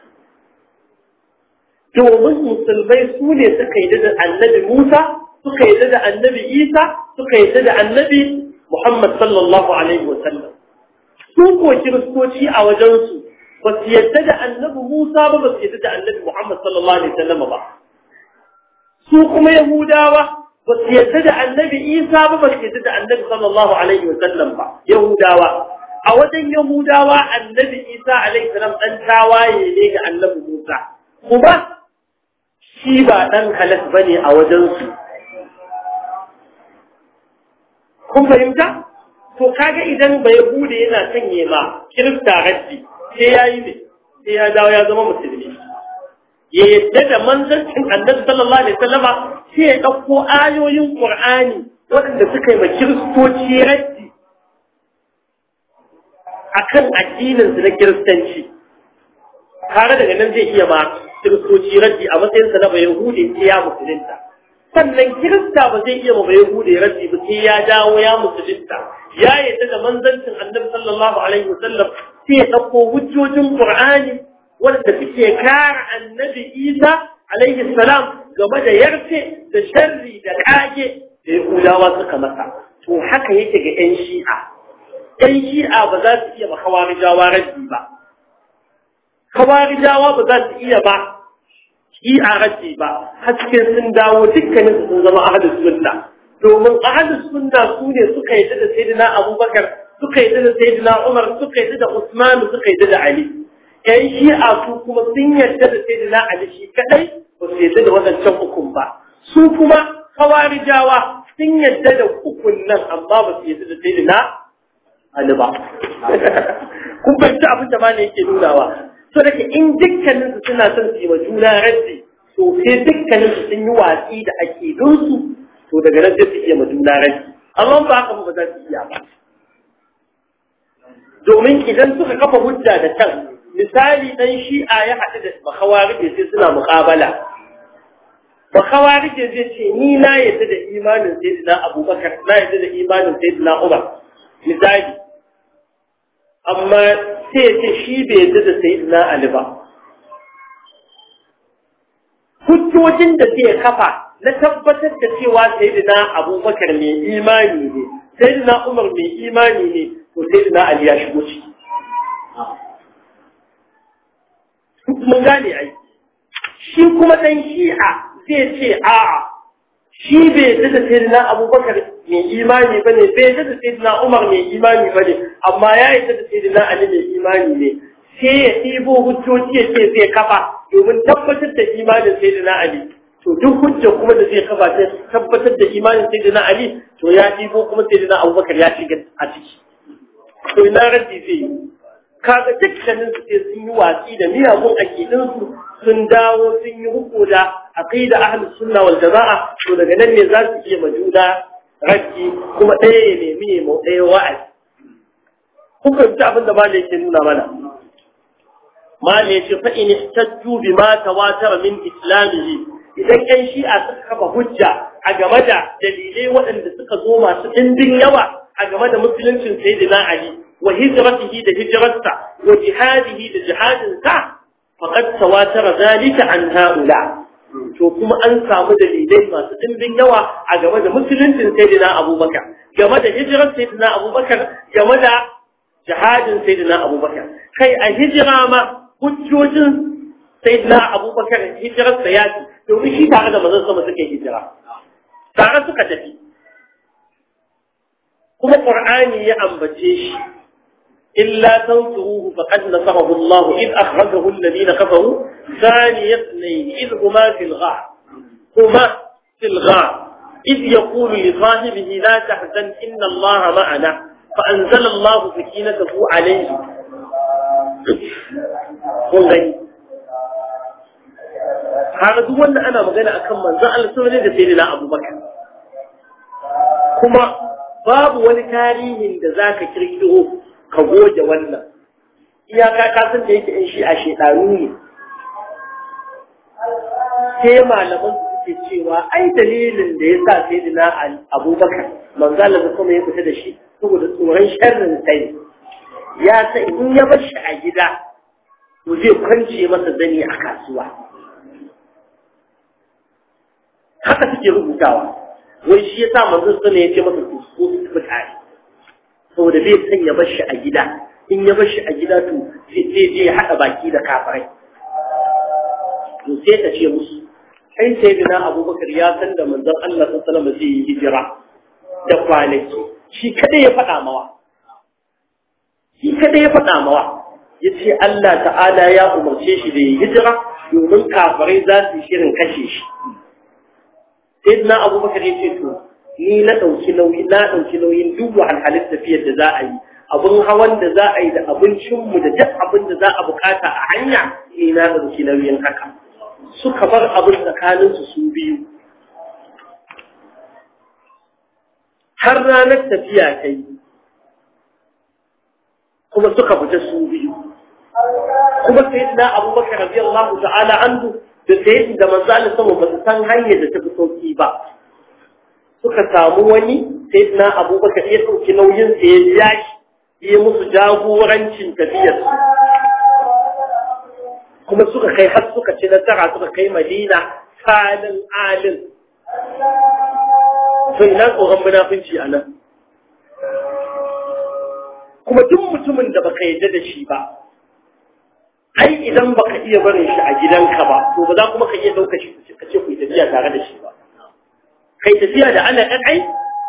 domin musulmai su ne suka yi da annabi musa suka yi da annabi isa suka yi da annabi muhammad sallallahu alaihi wasallam su ko kiristoci a wajensu ba su yadda da annabi musa ba ba su yadda da annabi muhammad sallallahu alaihi wasallam ba su kuma Yahudawa ba su yadda da annabi Isa ba ba su yadda da annabi sallallahu alaihi wa sallam ba Yahudawa a wajen Yahudawa annabi Isa alaihi salam dan tawaye ne ga annabi Musa kuma shi ba dan halas bane a wajen su kun fahimta to kaga idan ba Yahuda yana sanye ma Kirista raddi sai yayi ne sai ya dawo ya zama musulmi ya yadda da manzancin annabi sallallahu alaihi wasallama sai ya ɗauko ayoyin Qur'ani waɗanda suka yi ma kiristoci raddi akan addinin su na kiristanci kare daga nan zai iya ma kiristoci raddi a matsayinsa na bai hude sai ya musulunta sannan kirista ba zai iya ma bai hude raddi ba sai ya dawo ya musulunta ya yadda da manzancin annabi sallallahu alaihi wasallam sai ya ɗauko hujjojin qur'ani wanda suke kare annabi isa alaihi salam game da yarfe da sharri da kage da yahudawa suka masa to haka yake ga yan shi'a yan shi'a ba za su iya ma kawarijawa raddi ba kawarijawa ba za su iya ba shi'a raddi ba har sai sun dawo dukkanin su sun zama ahlus sunna domin ahlus sunna su ne suka yi da sayyidina abubakar suka yi da sayyidina umar suka yi da usman suka yi da ali yan shi'a su kuma sun yarda da sayyidina ali shi kadai ba su yarda da wadancan ukun ba su kuma kawarijawa sun yarda da ukun nan amma ba su yarda da sayyidina ali ba kun fahimci abin da malai yake nunawa so da ke in dukkanin su suna son su yi wa juna raddi to sai dukkanin su sun yi watsi da akidunsu to daga nan sai su iya ma juna raddi amma ba haka ba za su iya ba domin idan suka kafa hujja da can misali dan shi'a ya haɗu da bakawarije sai suna muƙabala bakawarije zai ce ni na yadda da imanin sayyidina abubakar na yadda da imanin sayyidina umar misali amma sai ce shi bai yadda da sayyidina ali ba hujjojin da zai kafa na tabbatar da cewa sayyidina abubakar mai imani ne sayyidina umar mai imani ne to sayyidina ali ya shigo ciki mun gane ai shi kuma dan shi'a zai ce a'a shi bai yadda da sayyidina abubakar mai imani ba ne bai yadda da sayyidina umar mai imani ba ne amma ya yadda da sayyidina ali mai imani ne sai ya ɗibo hujjoji ya ce zai kafa domin tabbatar da imanin sayyidina ali to duk hujja kuma da zai kafa ta tabbatar da imanin sayyidina ali to ya ɗibo kuma sayyidina abubakar ya shiga a ciki to ina raddi zai yi kaga dukkanin su sai sun yi watsi da miyagun akidin su sun dawo sun yi huku da aqida ahlus sunna wal jamaa to daga nan ne za su iya majuda raddi kuma ɗaya ya nemi ya mau ɗaya wa'azi kun fahimci abin da malai yake nuna mana malai yace fa in ihtajju bima tawatara min islamihi idan ƴan shi'a suka kafa hujja a game da dalilai waɗanda suka zo masu ɗimbin yawa a game da musuluncin sayyidina ali وهجرته لهجرته وجهاده لجهادته فقد تواتر ذلك عن هؤلاء to kuma an samu dalilai masu ɗimbin yawa a game da musuluncin sayyidina abubakar game da hijirar sayyidina abubakar game da jihadin sayyidina abubakar kai a hijira ma hujjojin sayyidina abubakar hijirar sa yaki domin shi tare da manzon sama suka hijira tare suka tafi kuma qur'ani ya ambace shi إلا تنصروه فقد نصره الله إذ أخرجه الذين كفروا ثاني اثنين إذ هما في الغار هما في الغار إذ يقول لصاحبه لا تحزن إن الله معنا فأنزل الله سكينته عليه والله هذا هو أن أنا مغنى أكمل زعل سوري لسيدنا أبو بكر كما باب ولتاريه ذاك كريكه ka goge wannan iyaka kasan da yake in shi a shekaru ne sai malaman su suke cewa ai dalilin da ya sa sai dina abubakar manzala da kuma ya fita da shi saboda tsoron sharrin sai ya sa in ya bar shi a gida to zai kwance masa zani a kasuwa haka suke rubutawa wai shi ya sa manzon sana ya ce masa su so su fita saboda bai san ya bar shi a gida in ya bar shi a gida to zai je ya haɗa baki da kafirai to sai ka ce musu kai sai dina abubakar ya san da manzon Allah sallallahu alaihi wasallam zai yi hijira da kwanaki shi kada ya faɗa mawa shi kada ya faɗa mawa yace Allah ta'ala ya umarce shi da yi hijira domin kafirai za su yi shirin kashe shi sayyidina abubakar ya ce to ni na ɗauki nauyi na ɗauki nauyin duk wahalhalin tafiyar da za a yi abin hawan da za a yi da abincinmu da duk abin da za a bukata a hanya ni na ɗauki nauyin haka suka bar abin tsakaninsu su biyu har ranar tafiya ta yi kuma suka fita su biyu kuma sayyidina abubakar radiyallahu ta'ala anhu da sayyidin da manzo Allah sama ba su san hanyar da ta fi sauki ba suka samu wani sayyidina abubakar ya dauki nauyin sa ya biya shi ya musu jagorancin tafiyar kuma suka kai har suka ci nasara suka kai madina salin alin to ina tsoron munafunci a nan kuma duk mutumin da baka yarda da shi ba ai idan baka iya barin shi a gidanka ba to ba za kuma ka iya ɗauka shi ka ce ku yi tafiya tare da shi ba kai tafiya da ana ɗan ai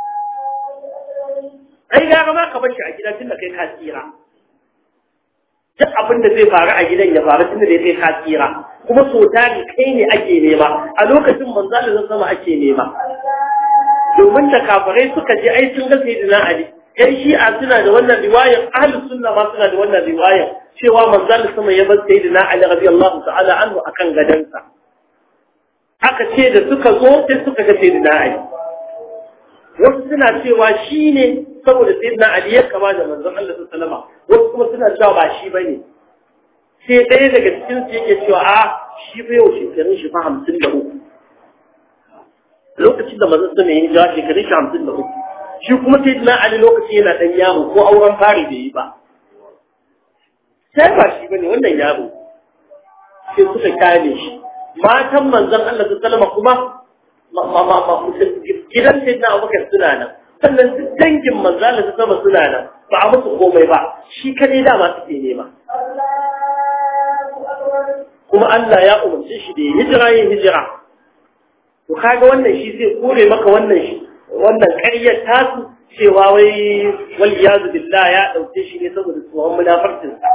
ai gara ma ka bar shi a gida tun da kai ka tsira duk abin da zai faru a gidan ya faru tun da ya kai ka tsira kuma so tari kai ne ake nema a lokacin manzo Allah sama ake nema domin da kafirai suka je ai sun ga sayyidina Ali yan shi'a suna da wannan riwayar ahlus sunna ma suna da wannan riwayar cewa manzon sama ya bar sayyidina Ali radiyallahu ta'ala anhu akan gadansa aka ce da suka zo sai suka ga sayyidina Ali wasu suna cewa shi ne saboda sayyidina Ali ya kama da manzon Allah sallallahu alaihi wasu kuma suna cewa ba shi bane sai ɗaya daga cikin su yake cewa a shi fa yau shekarun shi fa hamsin da uku lokacin da manzon sama ya yi jawa shekarun shi hamsin da uku shi kuma sai na Ali lokaci yana dan yaro ko auren fari da yi ba sai ba shi bane wannan yaro sai suka kane shi matan manzon Allah sallallahu alaihi kuma gidan sai na Abubakar suna nan sannan duk dangin manzon Allah sallallahu suna nan ba a musu komai ba shi kadai dama suke nema kuma Allah ya umarce shi da ya hijira yin hijira to kaga wannan shi zai kore maka wannan shi wannan ƙaryar tasu cewa wai wal iyazu billah ya dauke shi ne saboda tsohon munafarcin sa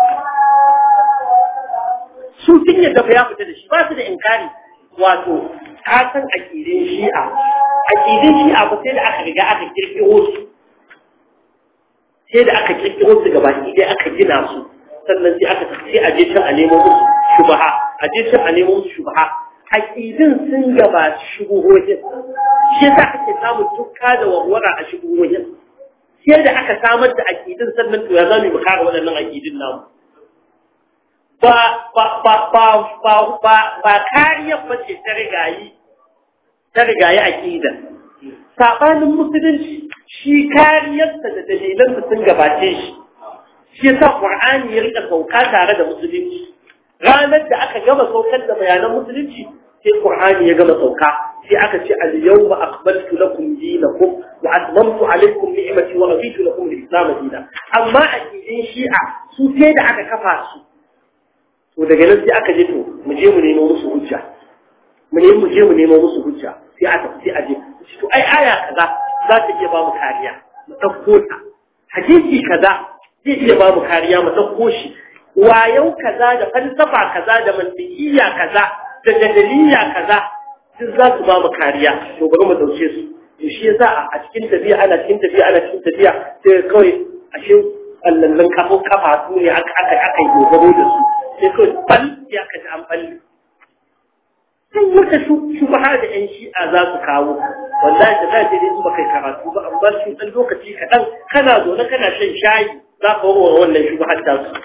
su sun yadda fa ya fita da shi ba su da inkari wato ka san aqidin shi'a aqidin shi'a ba sai da aka riga aka kirkiro su sai da aka kirkiro su gaba ɗaya aka gina su sannan sai aka sai a je can a nemo musu shubaha a je can a nemo musu shubaha aqidin sun gabaci shubuhohin shi yasa ake samun tukka da warwara a shubuhohin sai da aka samar da aqidin sannan to ya zamu mu kare waɗannan aqidin namu ba ba ba ba ba ba ba kariya ba ce ta rigayi ta rigayi aqida sabanin musulunci shi kariyarsa da dalilansa sun gabace shi shi yasa qur'ani ya rika sauka tare da musulunci ranar da aka gama saukar da bayanan musulunci sai Qur'ani ya gama sauka sai aka ce al-yawma aqbaltu lakum dinakum wa atmamtu alaykum ni'mati wa raditu lakum al-islam dinan amma a cikin shi'a su sai da aka kafa su to daga nan sai aka je to mu je mu nemo musu hujja mu ne mu je mu nemo musu hujja sai aka sai a je to ai aya kaza za ta iya ba mu kariya mu dauko ta hadisi kaza zai iya ba mu kariya mu dauko shi wayau kaza da falsafa kaza da mantiqiya kaza da jadaliya kaza duk za su ba mu kariya to bari mu dauke su to shi yasa a cikin tafiya ana cikin tafiya ana cikin tafiya sai kawai ashe allallan kafo kafa su ne aka aka aka yi dogaro da su sai kawai bal ya kaji an balle sai wata shubha da yan shi'a za su kawo wallahi da za dai su baka karatu ba amma shi dan lokaci kaɗan kana zaune kana shan shayi za ka warware wannan shubhar ta su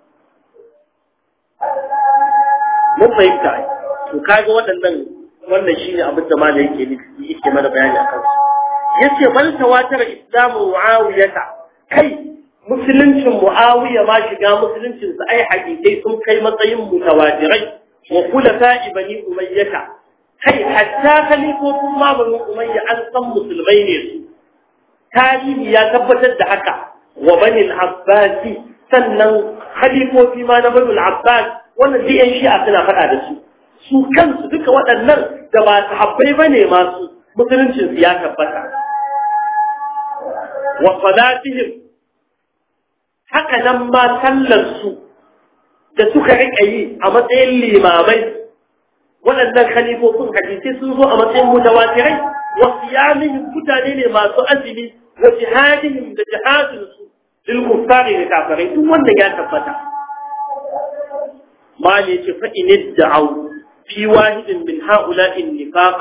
mun fahimta to kaga waɗannan wannan shine abin da malai yake nufi yake mana bayani akan su yace bal tawatar islamu muawiyata kai musuluncin muawiya ma shiga musuluncin sa ai hakikai sun kai matsayin mutawatirai wa khulafa bani umayyata kai hatta khalifofin ma bani umayya an san musulmai ne su tarihi ya tabbatar da haka wa bani al-abbasi sannan khalifofi ma na bani al-abbas wannan duk yan shi'a suna faɗa da su su kansu duka waɗannan da ba sahabbai ba ne masu musuluncinsu ya tabbata wa salatihim haka nan ma sallarsu da suka riƙa yi a matsayin limamai waɗannan khalifofin hadisai sun zo a matsayin mutawatirai wa siyamihim mutane ne masu azumi wa jihadihim da jihadinsu lil kuffari da kafirai duk wanda ya tabbata ما فإن ادعوا في واحد من هؤلاء النفاق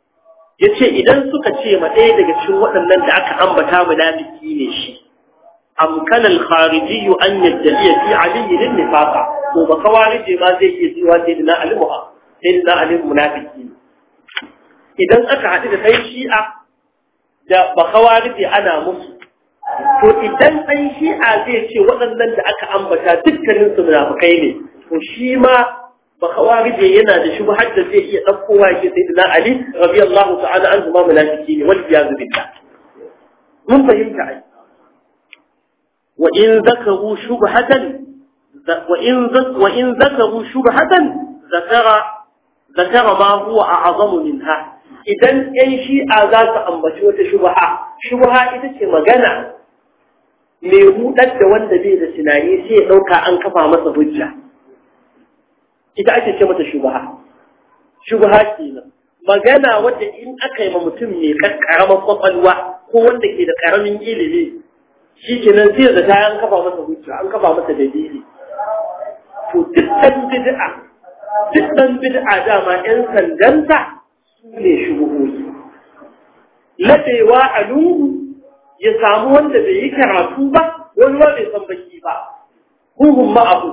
yace idan suka ce ma ɗaya daga cikin waɗannan da aka ambata munafiki ne shi amkana al-khariji an yadda'i fi ali lin nifaqa to ba kawarije ma zai iya cewa sai dina ali muha sai dina ali munafiki idan aka haɗu da sai shi'a da ba kawarije ana musu to idan ɗan shi'a zai ce waɗannan da aka ambata dukkanin su munafikai ne to shi ma ba kawarije yana da shubhar da zai iya ɗaukowa shi sai dina ali radiyallahu ta'ala anhu ma munafiki ne wal iyaz billah mun fahimta ai wa in zakaru shubhatan wa in wa in zakaru shubhatan zakara zakara ma huwa a'zamu minha idan yan shi'a za su ambaci wata shubha shubha ita ce magana mai hudar da wanda bai da tunani sai ya dauka an kafa masa hujja ita ake ce mata shubha shubha kenan magana wadda in aka yi ma mutum mai karamar kwakwalwa ko wanda ke da karamin ilimi shi kenan sai da ta an kafa masa hujja an kafa masa dalili to duk dan bid'a duk dan bid'a dama yan sandanta su ne shubuhoyi ladewa a lungu ya samu wanda bai yi karatu ba wani ba bai san baki ba huhun ma'abu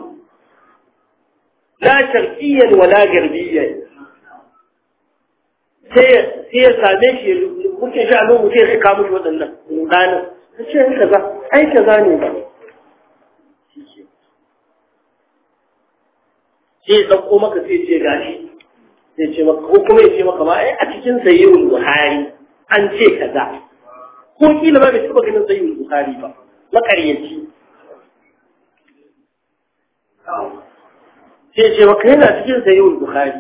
la sharqiyyan wala garbiyyan sai ya same shi muke shi a lungu sai ya kama shi waɗannan rudanin ta ce kaza ai kaza ne ba sai ya ɗauko maka sai ce gashi sai ce maka ko kuma ya ce maka ma ai a cikin sayyidul buhari an ce kaza ko kila ba bai taɓa ganin sayyidul buhari ba makaryaci sai ce maka yana cikin sayyidul buhari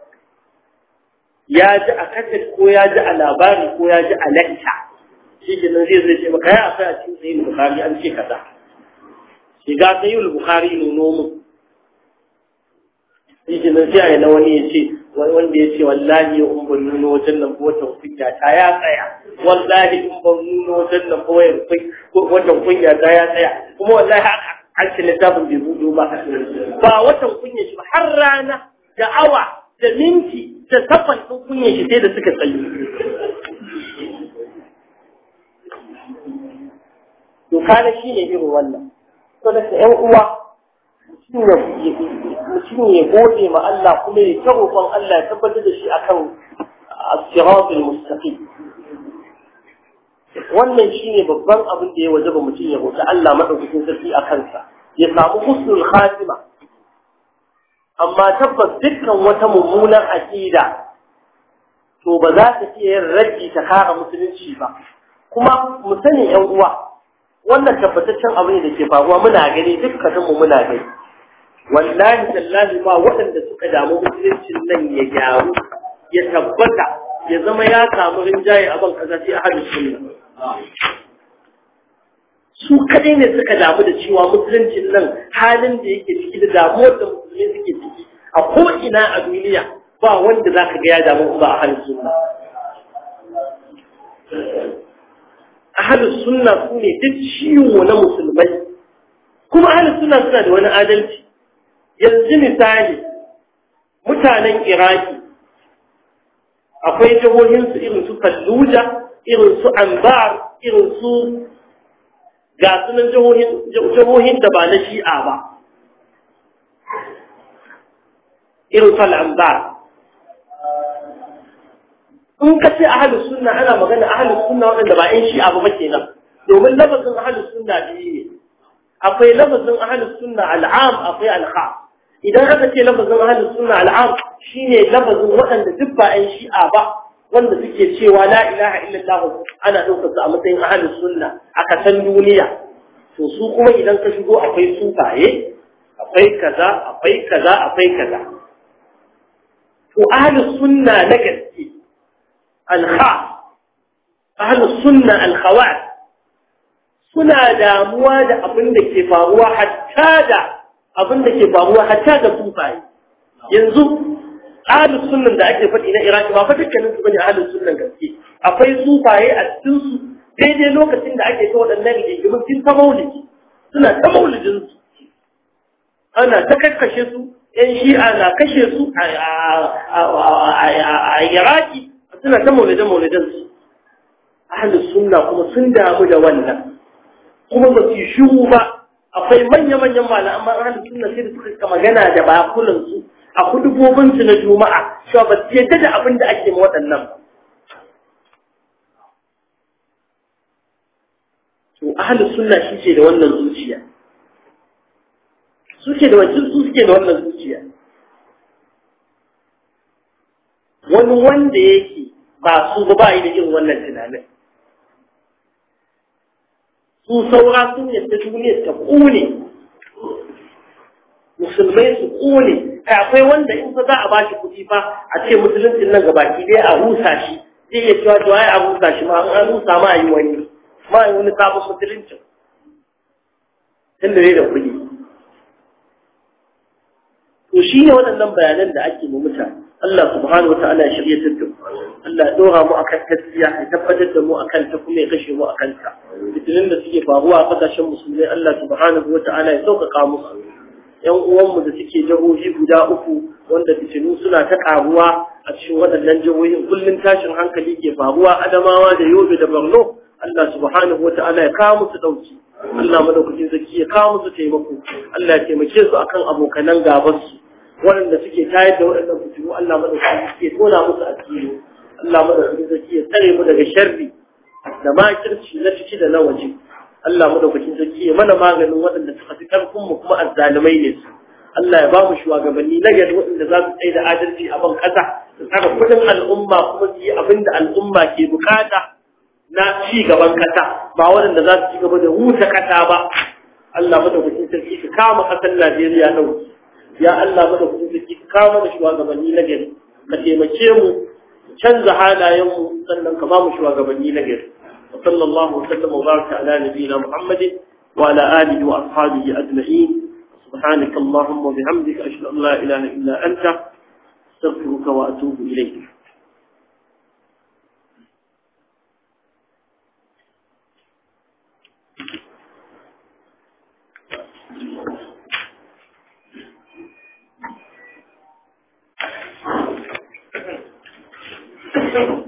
ya ji a kasar ko ya ji a labari ko ya ji a lacca shi ke nan zai zai ce maka ya akwai a cikin sayyidul buhari an ce kaza shiga sayyidul buhari nuno mu shi nan sai a yi na wani ya ce wanda ya ce wallahi in ban nuna wajen nan watan kunya ta ya tsaya wallahi in ban nuna wajen nan watan kunya ta ya tsaya kuma wallahi haka an ce littafin bai budo ba ba watan kunya shi ba har rana da awa da minti da sakon ɗin kunya shi sai da suka tsayi to kana shi ne irin wannan to da ƴan uwa mutum ya gode ma Allah kuma ya ta roƙon Allah ya tabbatar da shi akan as-siratul mustaqim wannan shine babban abin da ya wajaba mutum ya roƙi Allah madaukakin sarki a kansa ya samu husnul khatima amma tabbas dukkan wata mummunan aqida to ba za ta iya yin raddi ta kare musulunci ba kuma mu sani ƴan uwa wannan tabbataccen abu ne da ke faruwa muna gani dukkaninmu muna gani wallahi tallahi ba waɗanda suka damu musuluncin nan ya gyaru ya tabbata ya zama ya samu rinjaye a ban kaza sai ahlus sunna su kadai ne suka damu da cewa musuluncin nan halin da yake ciki da damuwar da musulmi suke ciki a ko ina a duniya ba wanda za ka ga ya damu ba ahlus sunna ahlus sunna su ne duk ciwo na musulmai kuma ahlus sunna suna da wani adalci yanzu misali mutanen iraki akwai jihohinsu irin su fallujah irin su anbar irin su ga sunan jihohin da ba na shi'a ba irin su al'anbar in ka ce ahalus sunna ana magana ahalus sunna waɗanda ba 'yan shi'a ba kenan domin lafazin ahalus sunna biyu ne akwai lafazin ahalus sunna al'am akwai al'am idan aka ce lafazin ahalus sunna al'am shine lafazin waɗanda duk ba 'yan shi'a ba wanda suke cewa la ilaha illallah ana ɗaukar su a matsayin ahalus sunna a kasan duniya to su kuma idan ka shigo akwai sufaye akwai kaza akwai kaza akwai kaza to ahalus sunna na gaske alkha ahalus sunna alkhawat suna damuwa da abin da ke faruwa hatta da abin da ke faruwa hatta da sufaye yanzu ahlus sunnan da ake faɗi na Iraki ba fa dukkanin su bane ahlus sunnan gaske akwai sufaye a cikin su daidai lokacin da ake ta waɗannan rigimin sun ta maulidi suna ta maulidin su ana ta kakkashe su yan shi'a na kashe su a Iraki suna ta maulidin maulidin su ahlus sunna kuma sun damu da wannan kuma ba su shiru ba akwai manya-manyan malaman ahlus sunna sai da suka magana da bakunan su a hudubobin su na juma'a cewa ba su yadda da abin da ake ma waɗannan ba to ahlus sunna shi ce da wannan zuciya su ke da wajen su suke da wannan zuciya wani wanda yake ba su ba ba yi da irin wannan tunanin su saura sun yadda duniya ta kone musulmai su kone akwai wanda in fa za a bashi kuɗi fa a ce musuluncin nan gabaki dai a rusa shi zai iya cewa to ai a rusa shi ma an rusa ma a yi wani ma a yi wani sabon musuluncin tunda ne da kuɗi to shi ne waɗannan bayanan da ake mu mutane Allah subhanahu wa ta'ala ya shirye ta mu Allah ya dora mu akan gaskiya ya tabbatar da mu akan ta kuma ya kashe mu akan ta fitinin da suke faruwa a kasashen musulmai Allah subhanahu wa ta'ala ya sauƙaƙa musu yan uwanmu da suke jihohi guda uku wanda fitinu suna ta ƙaruwa a cikin waɗannan jihohin kullum tashin hankali ke faruwa Adamawa da Yobe da Borno Allah subhanahu wa ta'ala ya kawo musu ɗauki Allah madaukakin zaki ya kawo musu taimako Allah ya taimake su akan abokanan gabansu waɗanda suke tayar da waɗannan fitilu Allah madaukakin suke tona musu asiri Allah madaukakin zaki ya tsare mu daga sharri da makirci na ciki da na waje Allah madaukakin zaki ya mana maganin waɗanda suka fi ƙarfin mu kuma azzalumai ne su Allah ya ba mu shugabanni na gari waɗanda za su tsaye da adalci a ban ƙasa su tsara kuɗin al'umma kuma su yi abin da al'umma ke bukata na ci gaban ƙasa ba waɗanda za su ci gaba da huta ƙasa ba Allah madaukakin sarki ka kama ƙasar Najeriya ɗauki ya Allah madaukakin sarki ka kawo mana shugabanni na gari ka taimake mu canza halayen mu sannan ka ba mu shugabanni na gari wa sallallahu wasallam wa baraka ala nabiyina muhammadin wa ala alihi wa ashabihi ajma'in سبحانك اللهم وبحمدك أشهد أن لا إله إلا أنت أستغفرك وأتوب إليك Thank you.